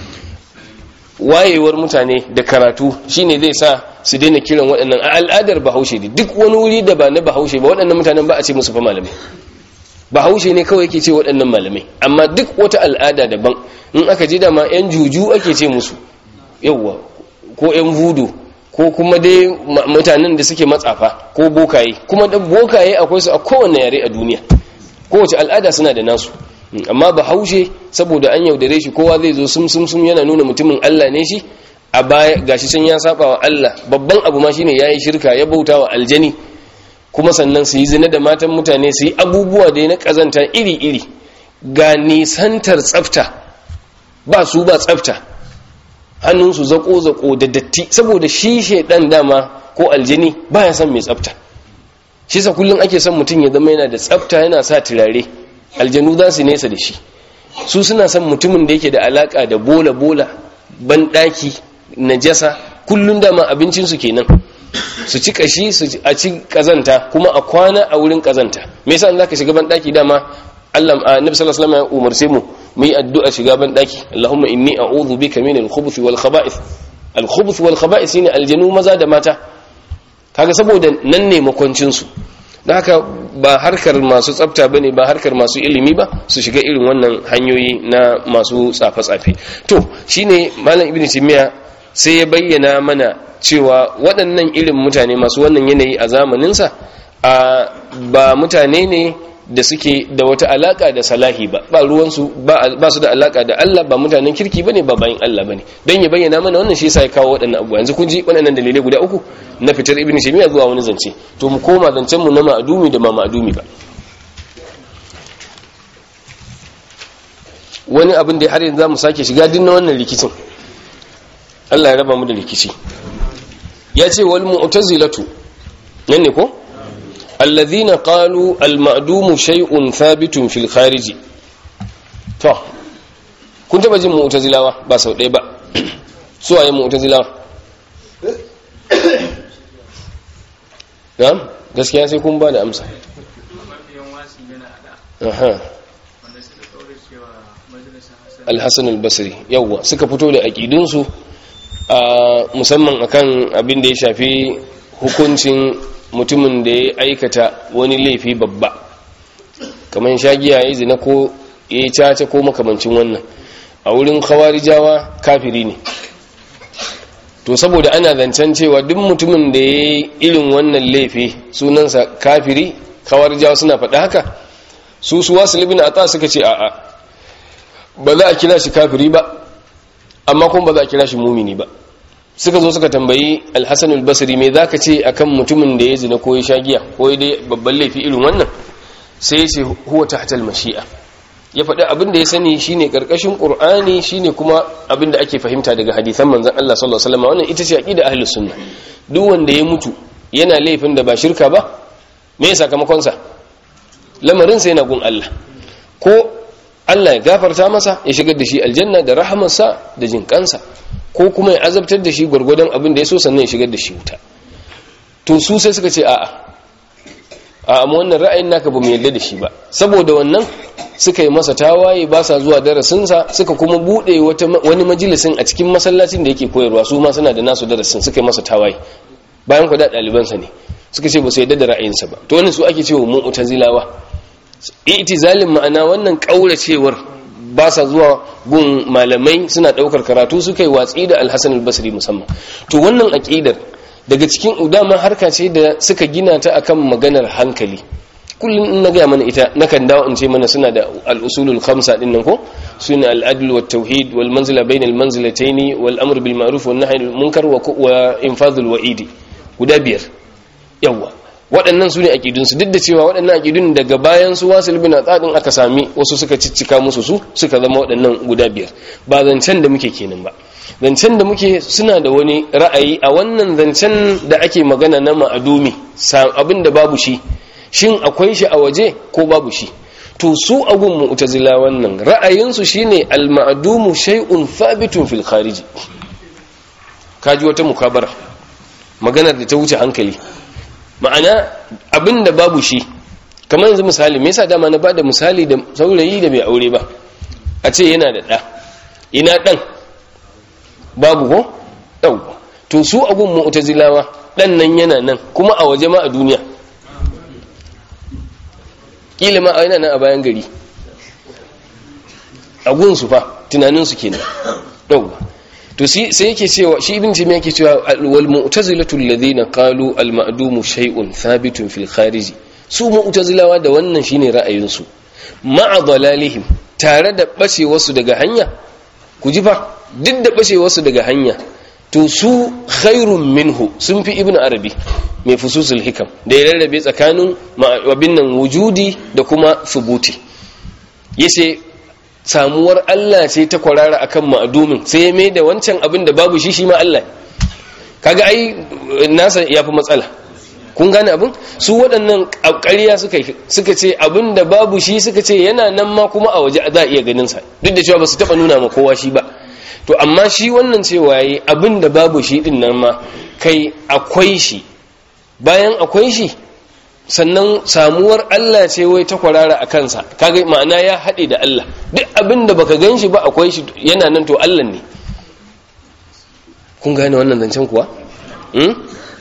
wayewar mutane da karatu shine zai sa su daina kiran waɗannan a al'adar bahaushe ne duk wani wuri da ba na bahaushe ba waɗannan mutanen ba a ce musu fa malamai bahaushe ne kawai yake ce waɗannan malamai amma duk wata al'ada daban in aka je dama yan juju ake ce musu yawwa ko yan vudu ko kuma dai mutanen da suke matsafa ko bokaye kuma da bokaye akwai su a kowane yare a duniya kowace al'ada suna da nasu amma ba haushe saboda an yaudare shi kowa zai zo sum sum sum yana nuna mutumin Allah ne shi a baya gashi can ya saba wa Allah babban abu ma shine yayi shirka ya bauta wa aljani kuma sannan su yi zina da matan mutane su yi abubuwa da na kazanta iri iri ga nisantar tsafta ba su ba tsafta hannunsu zako zako da datti saboda shi shedan dama ko aljani baya son mai tsafta shi sa kullum ake son mutum ya zama yana da tsafta yana sa turare aljanu za su nesa da shi su suna son mutumin da yake da alaka da bola-bola banɗaki najasa kullum dama abincinsu kenan su ci kashi su a ci kazanta kuma a kwana a wurin kazanta me yasa zaka shiga ban daki dama Allah annabi sallallahu alaihi wasallam ya umarce mu mu yi addu'a shiga ban daki Allahumma inni a'udhu bika min al-khubuth wal khaba'ith al-khubuth wal khaba'ith shine aljanu maza da mata kaga saboda nan ne makwancin su don haka ba harkar masu tsafta ba ne ba harkar masu ilimi ba su shiga irin wannan hanyoyi na masu tsafe-tsafe to shine malam ibn timiya sai ya bayyana mana cewa waɗannan irin mutane masu wannan yanayi a zamaninsa a ba mutane ne da suke da wata alaka da salahi ba ba ruwansu ba su da alaka da Allah ba mutanen kirki bane ba bayin Allah bane don ya bayyana mana wannan shi yasa ya kawo waɗannan abubuwa yanzu kun ji waɗannan dalilai guda uku na fitar ibn shimiya zuwa wani zance to mu koma zancen mu na ma'adumi da ma ma'adumi ba wani abin da har yanzu zamu sake shiga din na wannan rikicin Allah ya raba mu da rikici ya ce wal mu'tazilatu nan ne ko alladhina qalu al ma'dumu shay'un thabitun fil khariji to kun taba jin mu'tazilawa ba sau ɗaya ba su waye mu'tazilawa na'am gaskiya sai kun ba da amsa mafiyan wasi yana ada aha wanda suka kaure cewa majalisar hasan al-hasan al-basri yawwa suka fito da aqidunsu a musamman akan abin da ya shafi hukuncin mutumin da ya aikata wani laifi babba kamar shagiya ya zina ko ya caca ko makamancin wannan a wurin khawarijawa kafiri ne to saboda ana zancen cewa duk mutumin da ya yi irin wannan laifi sunansa kafiri khawarijawa suna faɗa haka su su wasu libin a suka ce a'a ba za a kira shi kafiri ba amma kuma ba za a kira shi mumini ba suka zo suka tambayi alhassan albasiri me za ka ce akan mutumin da ya zina ko ya sha giya ko ya dai babban laifi irin wannan sai ya ce huwa tahtal mashi'a ya faɗi abin da ya sani shine karkashin qur'ani shine kuma abin da ake fahimta daga hadisan manzon Allah sallallahu alaihi wasallam wannan ita ce aqida ahlus sunna duk wanda ya mutu yana laifin da ba shirka ba me ya sakamakon sa lamarin sa yana gun Allah ko Allah ya gafarta masa ya shigar da shi aljanna da rahamarsa da jinkansa ko kuma ya azabtar da shi gwargwadon abin da ya so sannan ya shigar da shi wuta to su sai suka ce a'a a amma wannan ra'ayin naka ba mu yarda da shi ba saboda wannan suka yi masa tawaye ba sa zuwa darasinsa suka kuma bude wani majalisin a cikin masallacin da yake koyarwa su ma suna da nasu darasin suka yi masa tawaye bayan kwada ɗalibansa ne suka ce ba su yarda da ra'ayinsa ba to wannan su ake cewa mu'tazilawa itizalin ma'ana wannan kauracewar ba sa zuwa gun malamai suna daukar karatu suka yi watsi da alhassan albasri musamman to wannan aqidar daga cikin udama harka ce da suka gina ta akan maganar hankali kullum in na gaya mana ita nakan dawo in ce mana suna da al'usulul khamsa din nan ko suna al'adl wa tauhid wal manzila bain al manzilatayn wal amr bil ma'ruf wan nahy anil munkar wa infadhul wa'idi guda biyar yawa waɗannan su ne aƙidunsu duk da cewa waɗannan aƙidun daga bayan su wasu libin tsadin aka sami wasu suka ciccika musu su suka zama waɗannan guda biyar ba zancen da muke kenan ba zancen da muke suna da wani ra'ayi a wannan zancen da ake magana na ma'adumi abin da babu shi shin akwai shi a waje ko babu shi to su agun mu'tazila wannan ra'ayinsu shine al-ma'dumu shay'un thabitun fil khariji kaji wata mukabara maganar da ta wuce hankali ma'ana abinda babu shi kamar yanzu misali me yasa dama na bada misali da saurayi da bai aure ba a ce yana da ɗa ina ɗan babu ko ɗau to su abun mu'tazilawa ɗan nan yana nan kuma a waje ma a duniya kila ma yana nan a bayan gari a gunsu fa tunaninsu kenan ɗau to sai yake cewa shi ibn taymiya yake cewa wal mu'tazilatu alladhina qalu al ma'dumu shay'un thabitun fil kharij su mu'tazilawa da wannan shine ra'ayin su ma'a dalalihim tare da bace wasu daga hanya ku ji fa duk da bace wasu daga hanya to su khairun minhu sun fi ibn arabi mai fususul hikam da ya rarrabe tsakanin abin nan wujudi da kuma subuti yace samuwar Allah ce ta kwarara akan ma'adumin sai ya mai da wancan abin da babu shi shi ma Allah kaga ai nasa ya fi matsala kun gane abin su waɗannan ƙarya suka suka ce abin da babu shi suka ce yana nan ma kuma a waje za a iya ganin sa duk da cewa ba su taɓa nuna ma kowa shi ba to amma shi wannan cewa yi abin da babu shi din nan ma kai akwai shi bayan akwai shi sannan samuwar Allah ce wai ta kwarara a kansa kaga ma'ana ya haɗe da Allah duk abin da baka gan shi ba akwai shi yana nan to Allah ne kun gane wannan zancen kuwa hmm?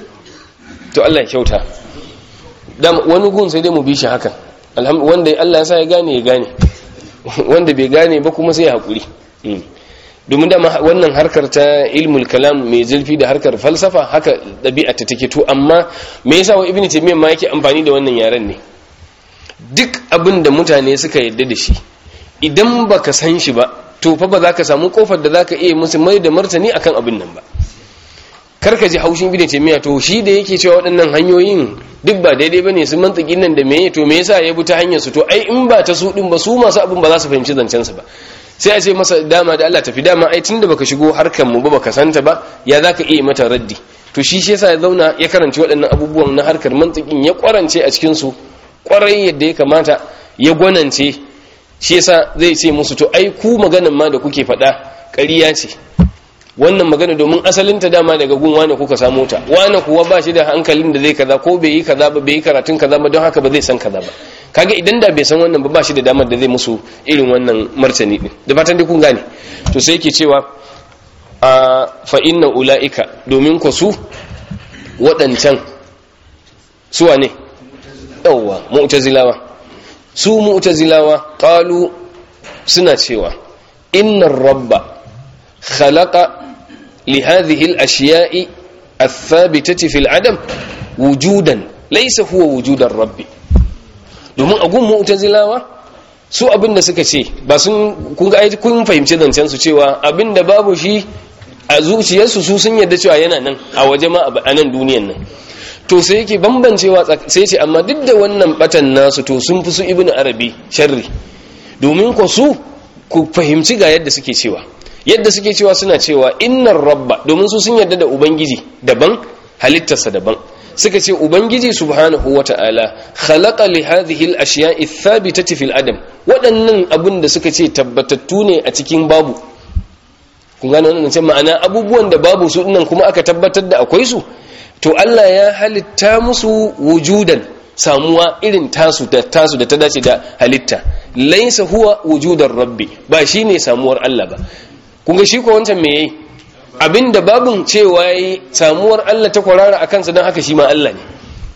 to Allah ya kyauta wani gun sai dai mu bi shi hakan wanda Allah ya sa ya gane ya gane wanda bai gane ba kuma sai ya haƙuri domin da wannan harkar ta ilmul kalam mai zurfi da harkar falsafa haka ɗabi'a ta take to amma me yasa wa ibnu taymiyyah ma yake amfani da wannan yaren ne duk abin da mutane suka yadda da shi idan baka san shi ba to fa ba za ka samu kofar da za ka iya musu mai da martani akan abin nan ba karka ji haushin ibnu taymiyyah to shi da yake cewa waɗannan hanyoyin duk ba daidai bane su mantiki nan da meye to me yasa ya bi ta hanyar su to ai in ba ta su din ba su masu abin ba za su fahimci zancen su ba sai a ce masa dama da Allah tafi dama ai tunda baka shigo harkar mu ba baka santa ba ya zaka iya mata raddi to shi shi yasa ya zauna ya karanci waɗannan abubuwan na harkar mantikin ya kwarance a cikin su kwarai yadda ya kamata ya gwanance shi yasa zai ce musu to ai ku maganan ma da kuke faɗa ƙarya ce wannan magana domin asalinta dama daga gun wane kuka samu ta wane kuwa ba shi da hankalin da zai kaza ko bai yi kaza ba bai yi karatun kaza ba don haka ba zai san kaza ba kaga idan da bai san wannan ba ba shi da damar da zai musu irin wannan martani din da fatan dai kun gane to sai yake cewa a fa inna ulaika domin ku su waɗancan su wane yawwa mu'tazilawa su mu'tazilawa qalu suna cewa innar rabba khalaqa لهذه الأشياء الثابتة في العدم وجودا ليس هو وجود الرب domin a gun mu'tazilawa su abinda suka ce ba sun kun ga kun fahimci zancen su cewa abinda babu shi a zuciyarsu su sun yarda cewa yana nan a waje ma a nan duniyan nan to sai yake bambancewa sai ce amma duk da wannan batan nasu to sun fi su ibnu arabi sharri domin ko su ku fahimci ga yadda suke cewa yadda suke cewa suna cewa innar rabba domin su sun yarda da ubangiji daban halittarsa daban suka ce ubangiji subhanahu wata'ala khalaqa li hadhihi al-ashya'i thabitati fil adam waɗannan abun da suka ce tabbatattu ne a cikin babu kun gane wannan ce ma'ana abubuwan da babu su dinnan kuma aka tabbatar da akwai su to Allah ya halitta musu wujudan samuwa irin tasu da tasu da ta dace da halitta laysa huwa wujudar rabbi ba shine samuwar Allah ba kunga shi ko wancan me yayi abinda babun cewa yayi samuwar Allah ta kwarara akan sa dan haka shi ma Allah ne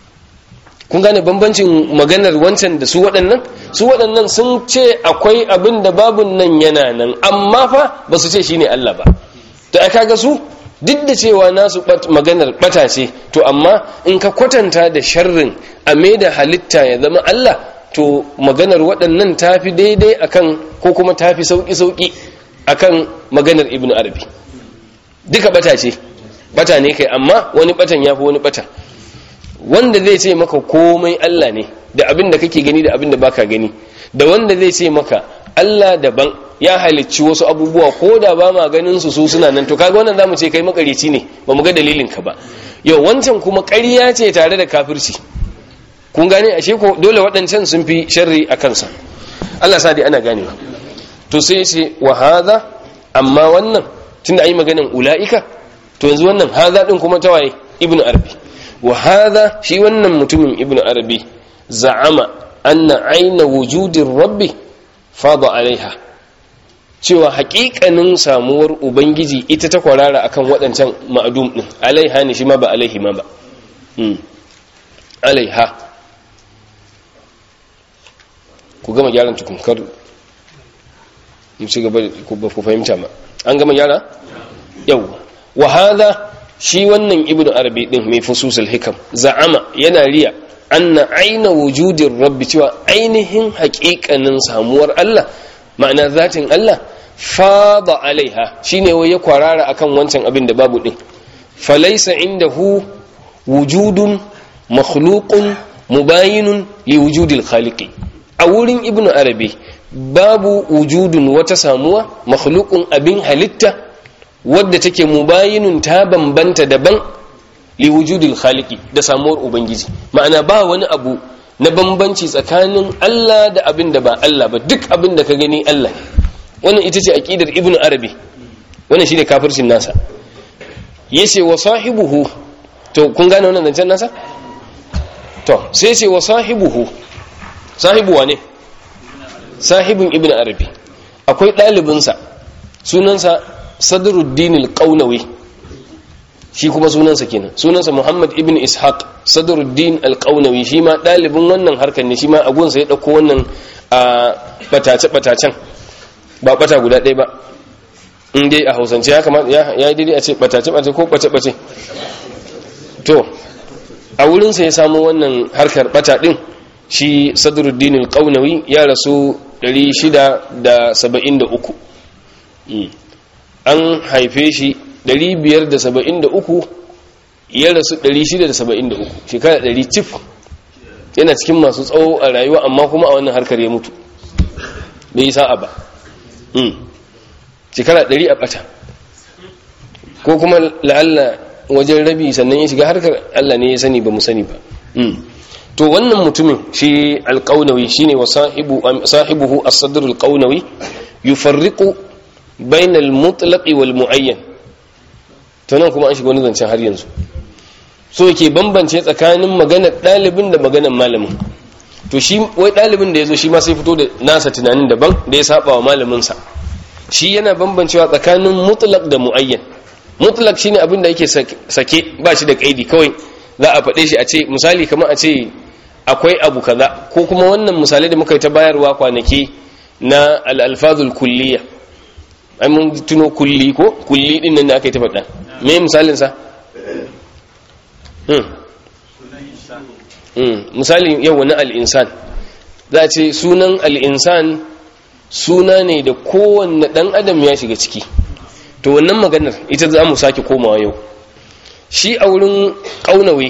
kun gane bambancin maganar wancan da su waɗannan su waɗannan sun ce akwai abinda babun nan yana nan amma fa ba su ce shine Allah ba to ai kaga su duk da cewa nasu maganar bata ce to amma in ka kwatanta da sharrin a da halitta ya zama Allah to maganar waɗannan tafi daidai akan ko kuma tafi sauki sauki akan maganar ibn arabi duka bata ce bata ne kai amma wani batan ya fi wani bata wanda zai ce maka komai Allah ne da abin da kake gani da abin da baka gani da wanda zai ce maka Allah daban ya halicci wasu abubuwa ko da ba ma ganin su su suna nan to kaga wannan zamu ce kai makarici ne ba mu ga dalilin ka ba yau wancan kuma ƙarya ce tare da kafirci kun gane ashe ko dole waɗancan sun fi sharri a kansa Allah sa dai ana ganewa to sai ce wa hadha amma wannan tunda ayi maganan ulaika to yanzu wannan hadha din kuma tawaye ibnu arabi wa hadha shi wannan mutumin ibnu arabi za'ama anna aina wujudin rabbi fada alaiha cewa haƙiƙanin samuwar ubangiji ita ta kwarara akan waɗancan ma'adum din alaiha ne shi ma ba alaihi ma ba alaiha ku gama gyaran tukunkar mu ci gaba ku fahimta ma an gama gyara yau wa hadha shi wannan ibnu arabi din mai fususul hikam za'ama yana riya anna aina wujudin rabbi cewa ainihin haƙiƙanin samuwar Allah ma'ana zatin Allah fada alaiha shine wai ya kwarara akan wancan abin da babu din falaysa indahu wujudun makhluqun mubayinun li wujudil khaliqi a wurin ibnu arabi babu wujudun wata samuwa makhluqun abin halitta wadda take mubayinun ta bambanta daban li wujudil khaliqi da samuwar ubangiji ma'ana ba wani abu na bambanci tsakanin Allah da abin da ba Allah ba duk abin da ka gani Allah ne wannan ita ce aqidar ibnu arabi wannan shine kafircin nasa yace wa sahibuhu to kun gane wannan zancen nasa to sai ce wa sahibuhu sahibuwa ne sahibin ibn arabi akwai ɗalibinsa sunansa sadruddin al-qaunawi shi kuma sunansa kenan sunansa muhammad ibn ishaq sadruddin al-qaunawi shi ma ɗalibin wannan harkar ne shi ma agunsa ya ɗauko wannan a batace-batacen ba bata guda ɗaya ba in dai a hausance ya kamata ya yi daidai a ce batace-batace ko ɓace-ɓace to a wurinsa ya samu wannan harkar bata ɗin shi sadruddin al-qaunawi ya rasu 673 an haife shi 573 ya rasu 673 shekara 100 cif yana cikin masu tsawo a rayuwa amma kuma a wannan harkar ya mutu bai yi sa'a ba shekara 100 a bata ko kuma la'alla wajen rabi sannan ya shiga harkar Allah ne ya sani ba mu sani ba to wannan mutumin shi alƙaunawi shine wa sahibuhu as-sadr alƙaunawi yufarriqu bayna al-mutlaq wal muayyan to nan kuma an shiga wani zancen har yanzu so yake bambance tsakanin maganar ɗalibin da maganar malamin to shi wai ɗalibin da yazo shi ma sai fito da nasa tunanin daban da ya saba wa malamin sa shi yana bambancewa tsakanin mutlaq da muayyan mutlaq shine abin da yake sake ba shi da kaidi kawai za a faɗe shi a ce misali kamar a ce akwai abu kaza ko kuma wannan misalai da muka yi ta bayarwa kwanaki na al'alfazul kulliya ai mun tuno kulli ko kulli din nan da aka yi ta faɗa me misalin sa misali yau wani al'insan za a ce sunan al'insan suna ne da kowanne ɗan adam ya shiga ciki to wannan maganar ita za mu sake komawa yau shi a wurin ƙaunawe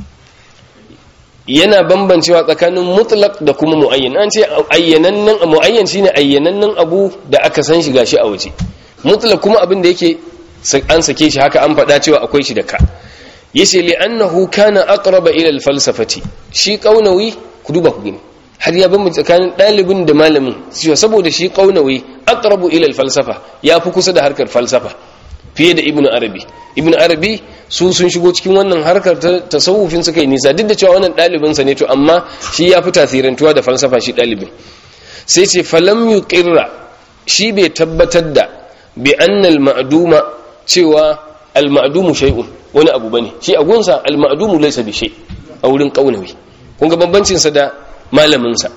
yana bambancewa tsakanin mutlaq da kuma muayyan an ce ayyanannen muayyan shine ayyanannen abu da aka san shi gashi a waje mutlaq kuma abin da yake an sake shi haka an faɗa cewa akwai shi da ka yace li annahu kana aqraba ila al-falsafati shi ƙaunawi ku duba ku gani har ya bambance tsakanin ɗalibin da malamin cewa saboda shi ƙaunawi aqrabu ila al-falsafa ya fi kusa da harkar falsafa fiye da ibnu arabi ibnu arabi su sun shigo cikin wannan harkar ta tasawufin suka yi nisa duk da cewa wannan ɗalibinsa ne to amma shi ya fi tasirantuwa da falsafa shi ɗalibin sai ce falam yuqirra shi bai tabbatar da bi annal ma'duma cewa al ma'dumu shay'un wani abu bane shi a gunsa al ma'dumu laysa bi shay a wurin kaunawi kun ga bambancin sa da malamin sa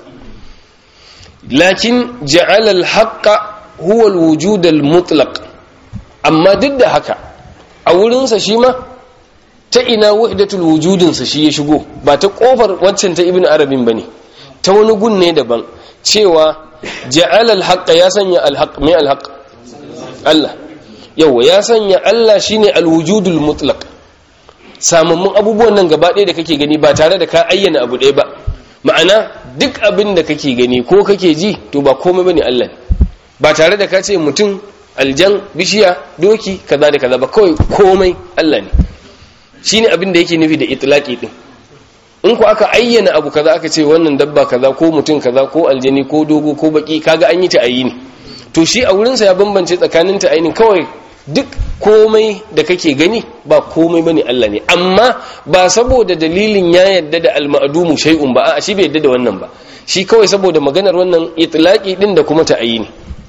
lakin ja'ala al haqqa huwa al wujud al mutlaq amma duk da haka a wurinsa shi ma ta ina wahdatul wujudinsa shi ya shigo ba ta kofar waccan ta ibn arabin ba ne ta wani gun ne daban cewa ja'al al ya sanya al-haqq mai al Allah yawa ya sanya Allah shine al-wujudul mutlaq samammun abubuwan nan gaba ɗaya da kake gani ba tare da ka ayyana abu ɗaya ba ma'ana duk abin da kake gani ko kake ji to ba komai bane Allah ba tare da ka ce mutum aljan bishiya doki kaza da kaza ba kawai komai Allah ne shine abin da yake nufi da itlaqi din in ku aka ayyana abu kaza aka ce wannan dabba kaza ko mutum kaza ko aljani ko dogo ko baki kaga an yi ta ayini to shi a wurin sa ya bambance tsakanin ta ayinin kawai duk komai da kake gani ba komai bane Allah ne amma ba saboda dalilin ya yadda da al-ma'dumu shay'un ba a shi bai yadda da wannan ba shi kawai saboda maganar wannan itlaqi din da kuma ta ayini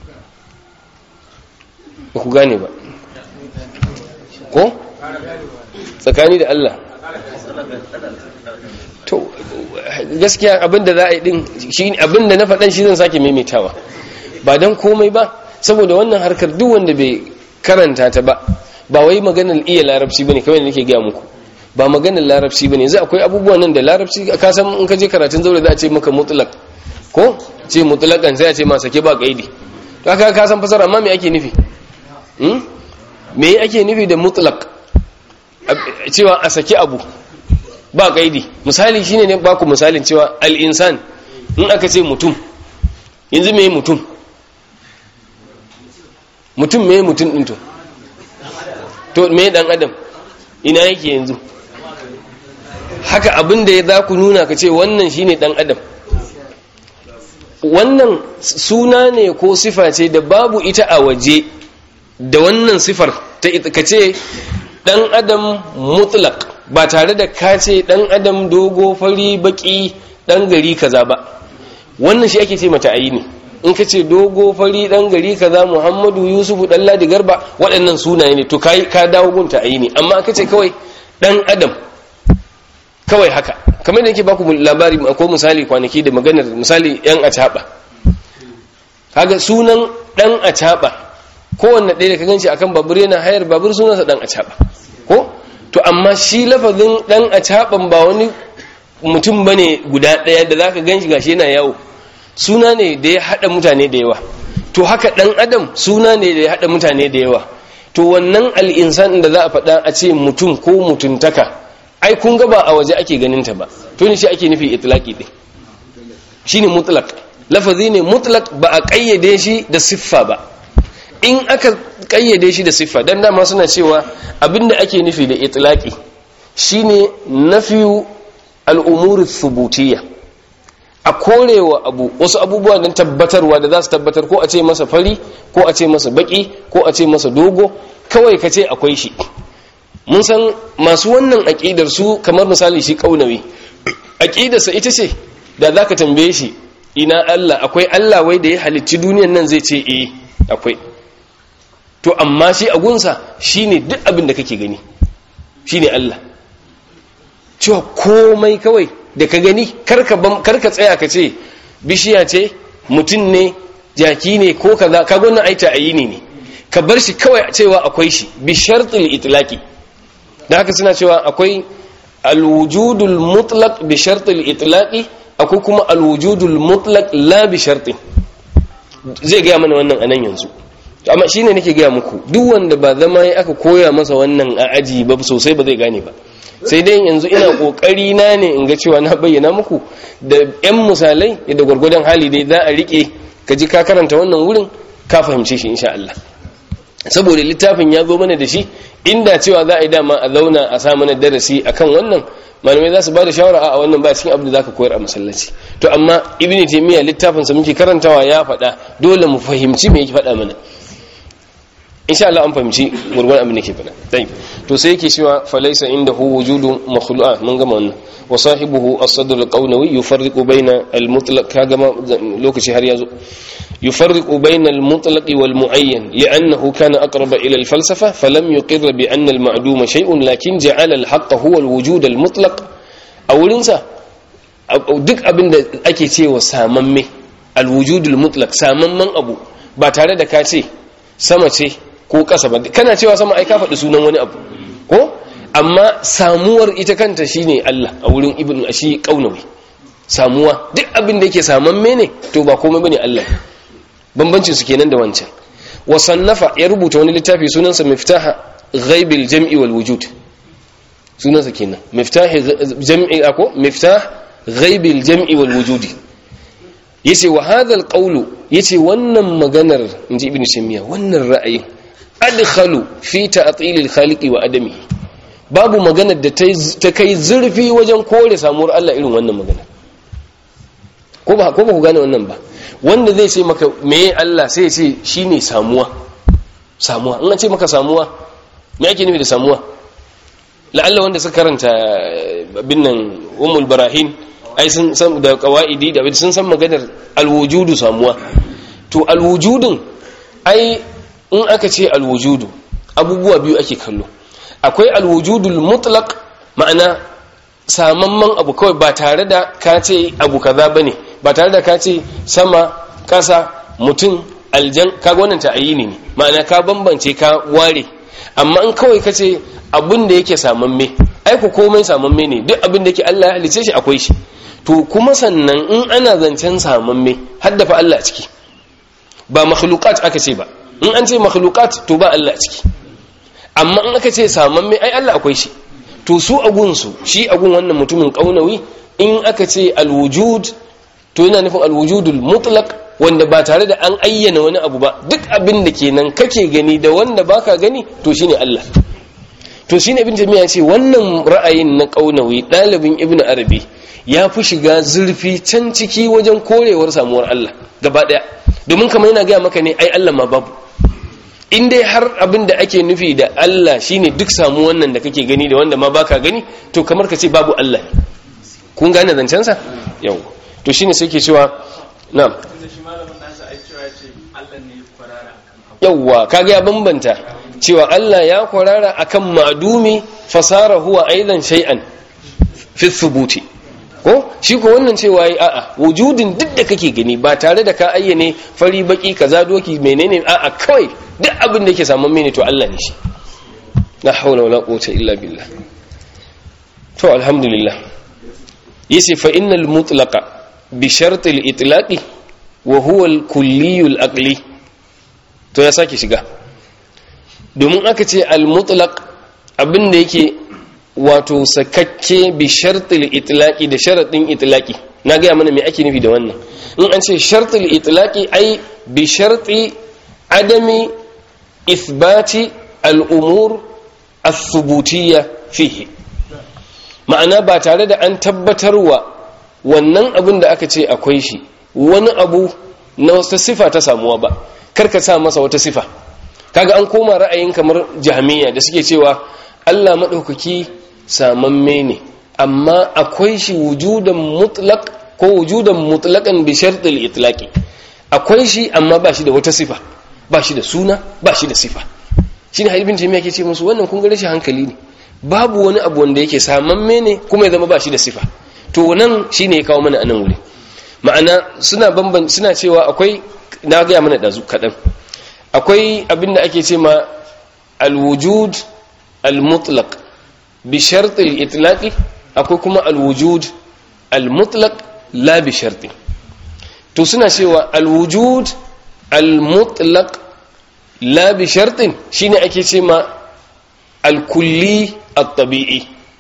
ba ku gane ba ko tsakani da Allah to gaskiya abinda za a yi din shi abinda na faɗan shi zan sake maimaitawa ba don komai ba saboda wannan harkar duk wanda bai karanta ta ba ba wai maganar iya larabci bane kawai da nake gaya muku ba maganar larabci bane yanzu akwai abubuwan nan da larabci ka san in ka je karatun zaure za a ce maka mutlaq ko ce mutlaqan sai a ce ma sake ba kaidi to aka ka san fasara amma me ake nufi me ake nufi da mutlaq cewa a saki abu ba kaidi misali shine ne baku misalin cewa al-insan in aka ce mutum yanzu me mutum mutum me mutum din to to me dan adam ina yake yanzu haka abin da ya za ku nuna ka ce wannan shine dan adam wannan suna ne ko sifa ce da babu ita a waje da wannan sifar ta ka ce dan adam mutlaq ba tare da ka ce dan adam dogo fari baki dan gari kaza ba wannan shi ake ce mata ayini in ka ce dogo fari dan gari kaza muhammadu yusufu dan ladi garba waɗannan sunaye ne to kai ka dawo gunta ayini amma ka ce kawai dan adam kawai haka kamar da yake baku labari ko misali kwanaki da maganar misali yan acaba kaga sunan dan acaba kowanne ɗaya da ka ganci akan babur yana hayar babur sunansa dan acaba ko to amma shi lafazin dan acaban ba wani mutum bane guda ɗaya da zaka ganshi gashi yana yawo suna ne da ya hada mutane da yawa to haka dan adam suna ne da ya hada mutane da yawa to wannan al'insan da za a faɗa a ce mutum ko mutuntaka ai kun ga ba a waje ake ganin ta ba to ne shi ake nufi itlaqi din shine mutlaq lafazi ne mutlaq ba a kayyade shi da siffa ba in aka kayyade shi da siffa dan dama suna cewa abinda ake nufi da itlaqi shine nafiyu al'umuri thubutiyya a korewa abu wasu abubuwa don tabbatarwa da za su tabbatar ko a ce masa fari ko a ce masa baki ko a ce masa dogo kawai ka ce akwai shi mun san masu wannan aƙidar su kamar misali shi ƙaunawi aƙidarsa ita ce da za ka tambaye shi ina Allah akwai Allah wai da ya halicci duniyan nan zai ce eh akwai to amma shi agunsa shine duk abin da kake gani shine Allah cewa komai kawai da ka gani karka tsaya ka ce bishiya ce mutum ne jaki ne ko kaza ka gwanin aita a yini ne ka bar shi kawai cewa akwai shi bi shartul itlaqi da haka suna cewa akwai alwujudul mutlaq bi shartul itlaqi akwai kuma alwujudul mutlaq la bi shartin zai gaya mana wannan anan yanzu amma shine nake gaya muku duk wanda ba zama ya aka koya masa wannan a aji ba sosai ba zai gane ba sai dai yanzu ina kokari na ne in ga cewa na bayyana muku da yan misalai da gwargwadon hali dai za a rike ka ji ka karanta wannan wurin ka fahimce shi insha Allah saboda littafin ya zo mana da shi inda cewa za a yi dama a zauna a sa mana darasi akan wannan malamai za su ba da shawara a wannan ba cikin abu da zaka koyar a masallaci to amma ibn taymiya littafin sa muke karantawa ya faɗa dole mu fahimci me yake faɗa mana insha Allah an fahimci gurgurun abin da ke faɗa tayi to sai yake cewa falaysa indahu wujudu makhluqa mun gama wannan wa sahibuhu as-sadr al-qawnawi yufarriqu bayna al-mutlaq kaga lokaci har yazo yufarriqu bayna al-mutlaq wal mu'ayyan li'annahu kana aqrab ila al-falsafa falam yuqirr bi anna al-ma'dum shay'un lakin ja'ala al-haqq huwa al-wujud al-mutlaq a wurin sa duk abin da ake cewa samamme al-wujud al-mutlaq samamman abu ba tare da ka ce sama ce ko ƙasa ba kana cewa sama ai ka faɗi sunan wani abu ko amma samuwar ita kanta shine Allah a wurin ibn ashi kaunawi samuwa duk abin da yake samamme ne to ba komai bane Allah bambancin su kenan da wancan wa sannafa ya rubuta wani littafi sunansa miftaha ghaibil jam'i wal wujud sunansa kenan miftah jam'i ako miftah ghaibil jam'i wal wujudi yace wa hadha al qawlu yace wannan maganar inji ibn shamiya wannan ra'ayin adkhalu fi ta'til al khaliqi wa adami babu maganar da ta kai zurfi wajen kore samuwar Allah irin wannan magana ko ba ko ba ku gane wannan ba wanda zai ce maka meye Allah sai ya ce shine samuwa samuwa in an ce maka samuwa me ake nufi da samuwa la'alla wanda suka karanta bin nan ummul barahin ai sun san da qawaidi da sun san maganar alwujudu samuwa to alwujudun ai in aka ce alwujudu abubuwa biyu ake kallo akwai alwujudul mutlaq ma'ana samamman abu kawai ba tare da ka ce abu kaza bane ba tare da ka ce sama kasa mutum aljan kaga wannan ta'ayini ne ma'ana ka bambance ka ware amma in kawai ka ce abin da yake samamme ai ku komai samamme ne duk abin da yake Allah ya halice shi akwai shi to kuma sannan in ana zancen samamme haddafa Allah ciki ba makhluqat aka ce ba in an ce makhluqat to ba Allah ciki amma in aka ce samamme ai Allah akwai shi to su agun su shi agun wannan mutumin kaunawi in aka ce alwujud to yana nufin alwujudul mutlaq wanda ba tare da an ayyana wani abu ba duk abin da kenan kake gani da wanda baka gani to shine Allah to shine ibn jami'a ce wannan ra'ayin na kaunawi dalibin ibn arabi ya fi shiga zurfi can ciki wajen korewar samuwar Allah gaba daya domin kamar yana gaya maka ne ai Allah ma babu in dai har abin da ake nufi da Allah shine duk samu wannan da kake gani da wanda ma baka gani to kamar ka ce babu Allah ne kun gane zancensa yau to shine sai ke cewa na'am tunda shi malamin nasa ai cewa ya ce Allah ne ya kwarara akan abu yawwa kaga ya bambanta cewa Allah ya kwarara akan ma'dumi fasara huwa aidan shay'an fi thubuti ko shi ko wannan cewa yi a'a wujudin duk da kake gani ba tare da ka ayyane fari baki kaza doki menene a'a kawai duk abin da yake samun mene to Allah ne shi la hawla wala quwwata illa billah to alhamdulillah yace fa innal mutlaqa bi shart al itlaqi wa huwa al kulli al aqli to ya sake shiga domin aka ce al mutlaq abin da yake wato sakakke bi shartil itlaqi da sharadin itlaqi na ga mana me ake nufi da wannan in an ce shartil itlaqi ai bi sharti adami ithbati al umur ath-thubutiyya fihi ma'ana ba tare da an tabbatarwa wannan abin da aka ce akwai shi wani abu na wata sifa ta samuwa ba karka sa masa wata sifa kaga an koma ra'ayin kamar jahmiya da suke cewa Allah maɗaukaki samamme ne amma akwai shi wujudan mutlaq ko wujudan mutlaqan bi shartil itlaqi akwai shi amma ba shi da wata sifa ba shi da suna ba shi da sifa shine halibin jami'a ke ce musu wannan kun ga rashin hankali ne babu wani abu wanda yake samamme ne kuma ya zama ba shi da sifa to nan shine ya kawo mana anan wuri ma'ana suna bamban suna cewa akwai na ga mana dazu kadan akwai abinda ake ce ma alwujud almutlaq bi shart al-itlaq akwai kuma alwujud almutlaq la bi sharti to suna cewa alwujud almutlaq la bi shartin shine ake ce ma alkulli at-tabi'i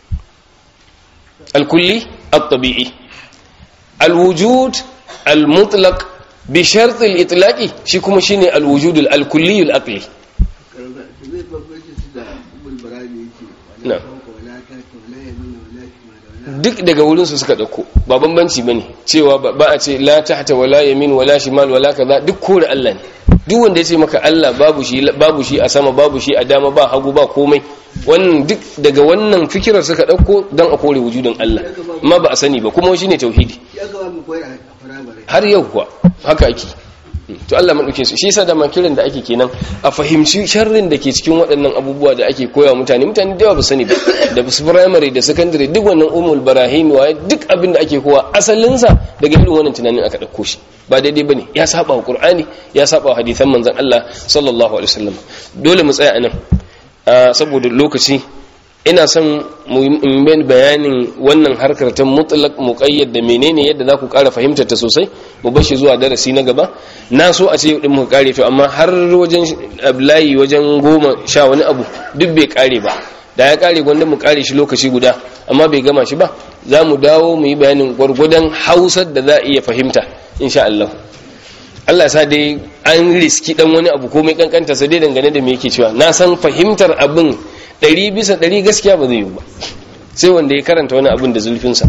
alkulli at-tabi'i alwujud almutlaq bi shart al-itlaq shi kuma shine alwujud al-kulli al-aqli zai babbace su da ibul barani yake Na. wala fawqa wala tahta wala yamina wala shimala wala duk daga wurin su suka dauko ba bambanci bane cewa ba ba a ce la tahta wala yamin wala shimal wala kaza duk kore Allah ne duk wanda ya ce maka Allah babu shi babu shi a sama babu shi a dama ba hagu ba komai wannan duk daga wannan fikirar suka dauko dan a kore wujudin Allah amma ba a sani ba kuma shine tauhidi shi aka ba mu koyar a firamare har yau kuwa haka ake to Allah madauke su shi yasa da makirin da ake kenan a fahimci sharrin da ke cikin waɗannan abubuwa da ake koya wa mutane mutane da yawa ba su sani ba da su primary da secondary duk wannan umul barahim wa duk abin da ake kowa asalin sa daga irin wannan tunanin aka dauko shi ba daidai bane ya saba wa qur'ani ya saba wa hadisan manzon Allah sallallahu alaihi wasallam dole mu tsaya anan ah, saboda lokaci ina son mu yi bayanin wannan harkar ta mutlaq muqayyad da menene yadda za ku ƙara fahimtar ta sosai mu bar shi zuwa darasi na gaba na so a ce yau din mu kare to amma har wajen layi wajen goma sha wani abu duk bai kare ba da ya kare gwanda mu kare shi lokaci guda amma bai gama shi ba za mu dawo mu yi bayanin gwargwadon hausar da za a iya fahimta insha Allah Allah sa dai an riski dan wani abu komai kankanta sa dai dangane da me yake cewa na san fahimtar abin ɗari bisa ɗari gaskiya ba zai yi ba sai wanda ya karanta wani abin da zulfinsa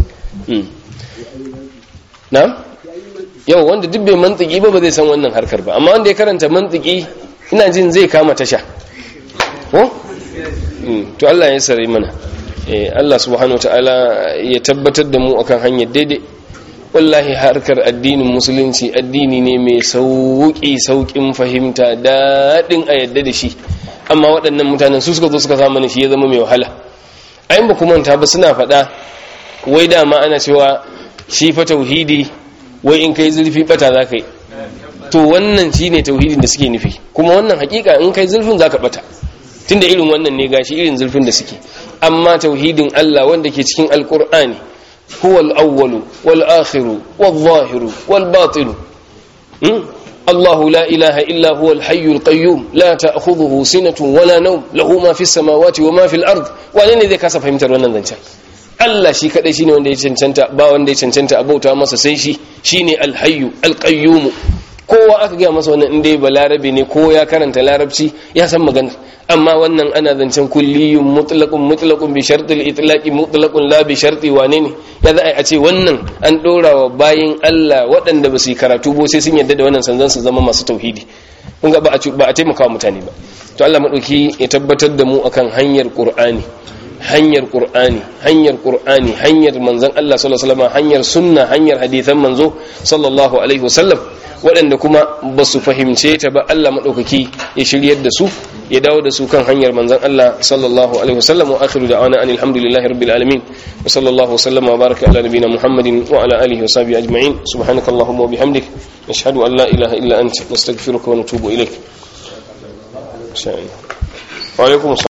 na? yau wanda duk bai mantiki ba ba zai san wannan harkar ba amma wanda ya karanta mantiki ina jin zai kama tasha ko? to Allah ya sare mana Allah subhanahu ta'ala ya tabbatar da mu akan hanyar daidai wallahi harkar addinin musulunci addini ne mai sauƙi sauƙin fahimta daɗin a yadda da shi amma waɗannan mutanen su suka zo suka sa mana shi ya zama mai wahala ayin ba kuma ta ba suna faɗa wai dama ana cewa shi fa tauhidi wai in kai zurfi bata za ka yi to wannan shi ne tauhidin da suke nufi kuma wannan hakika in kai zurfin za ka bata tunda irin wannan ne gashi irin zurfin da suke amma tauhidin Allah wanda ke cikin alkur'ani huwa al-awwalu wal akhiru wal zahiru wal batinu الله لا إله إلا هو الحي القيوم لا تأخذه سنة ولا نوم له ما في السماوات وما في الأرض wane ne zai kasa fahimtar wannan zancen Allah shi kadai shine wanda ya cancanta ba wanda ya cancanta abauta masa sai shi shine alhayyu alqayyum kowa aka gaya masa wannan inda ba larabe ne ko ya karanta larabci ya san magana amma wannan ana zancen kulliyun mutlaqun mutlaqun bi shartil itlaqi mutlaqun la bi sharti wane ne ya za a ce wannan an dora wa bayin Allah waɗanda ba su yi karatu ba sai sun yarda da wannan sanzan su zama masu tauhidi kun ga ba a ba a taimaka wa mutane ba to Allah madauki ya tabbatar da mu akan hanyar Qur'ani hanyar Qur'ani hanyar Qur'ani hanyar manzon Allah sallallahu alaihi wasallam hanyar sunna hanyar hadisan manzo sallallahu alaihi wasallam waɗanda kuma ba su fahimce ta ba Allah maɗaukaki ya shiryar da su ya dawo da su kan hanyar manzan Allah sallallahu alaihi wasallam wa akhiru da'wana anil hamdulillahi rabbil alamin wa sallallahu wa sallama wa baraka ala nabiyyina muhammadin wa ala alihi wa sahbihi ajma'in subhanakallahumma wa bihamdik nashhadu an la ilaha illa anta nastaghfiruka wa natubu ilaik wa alaikum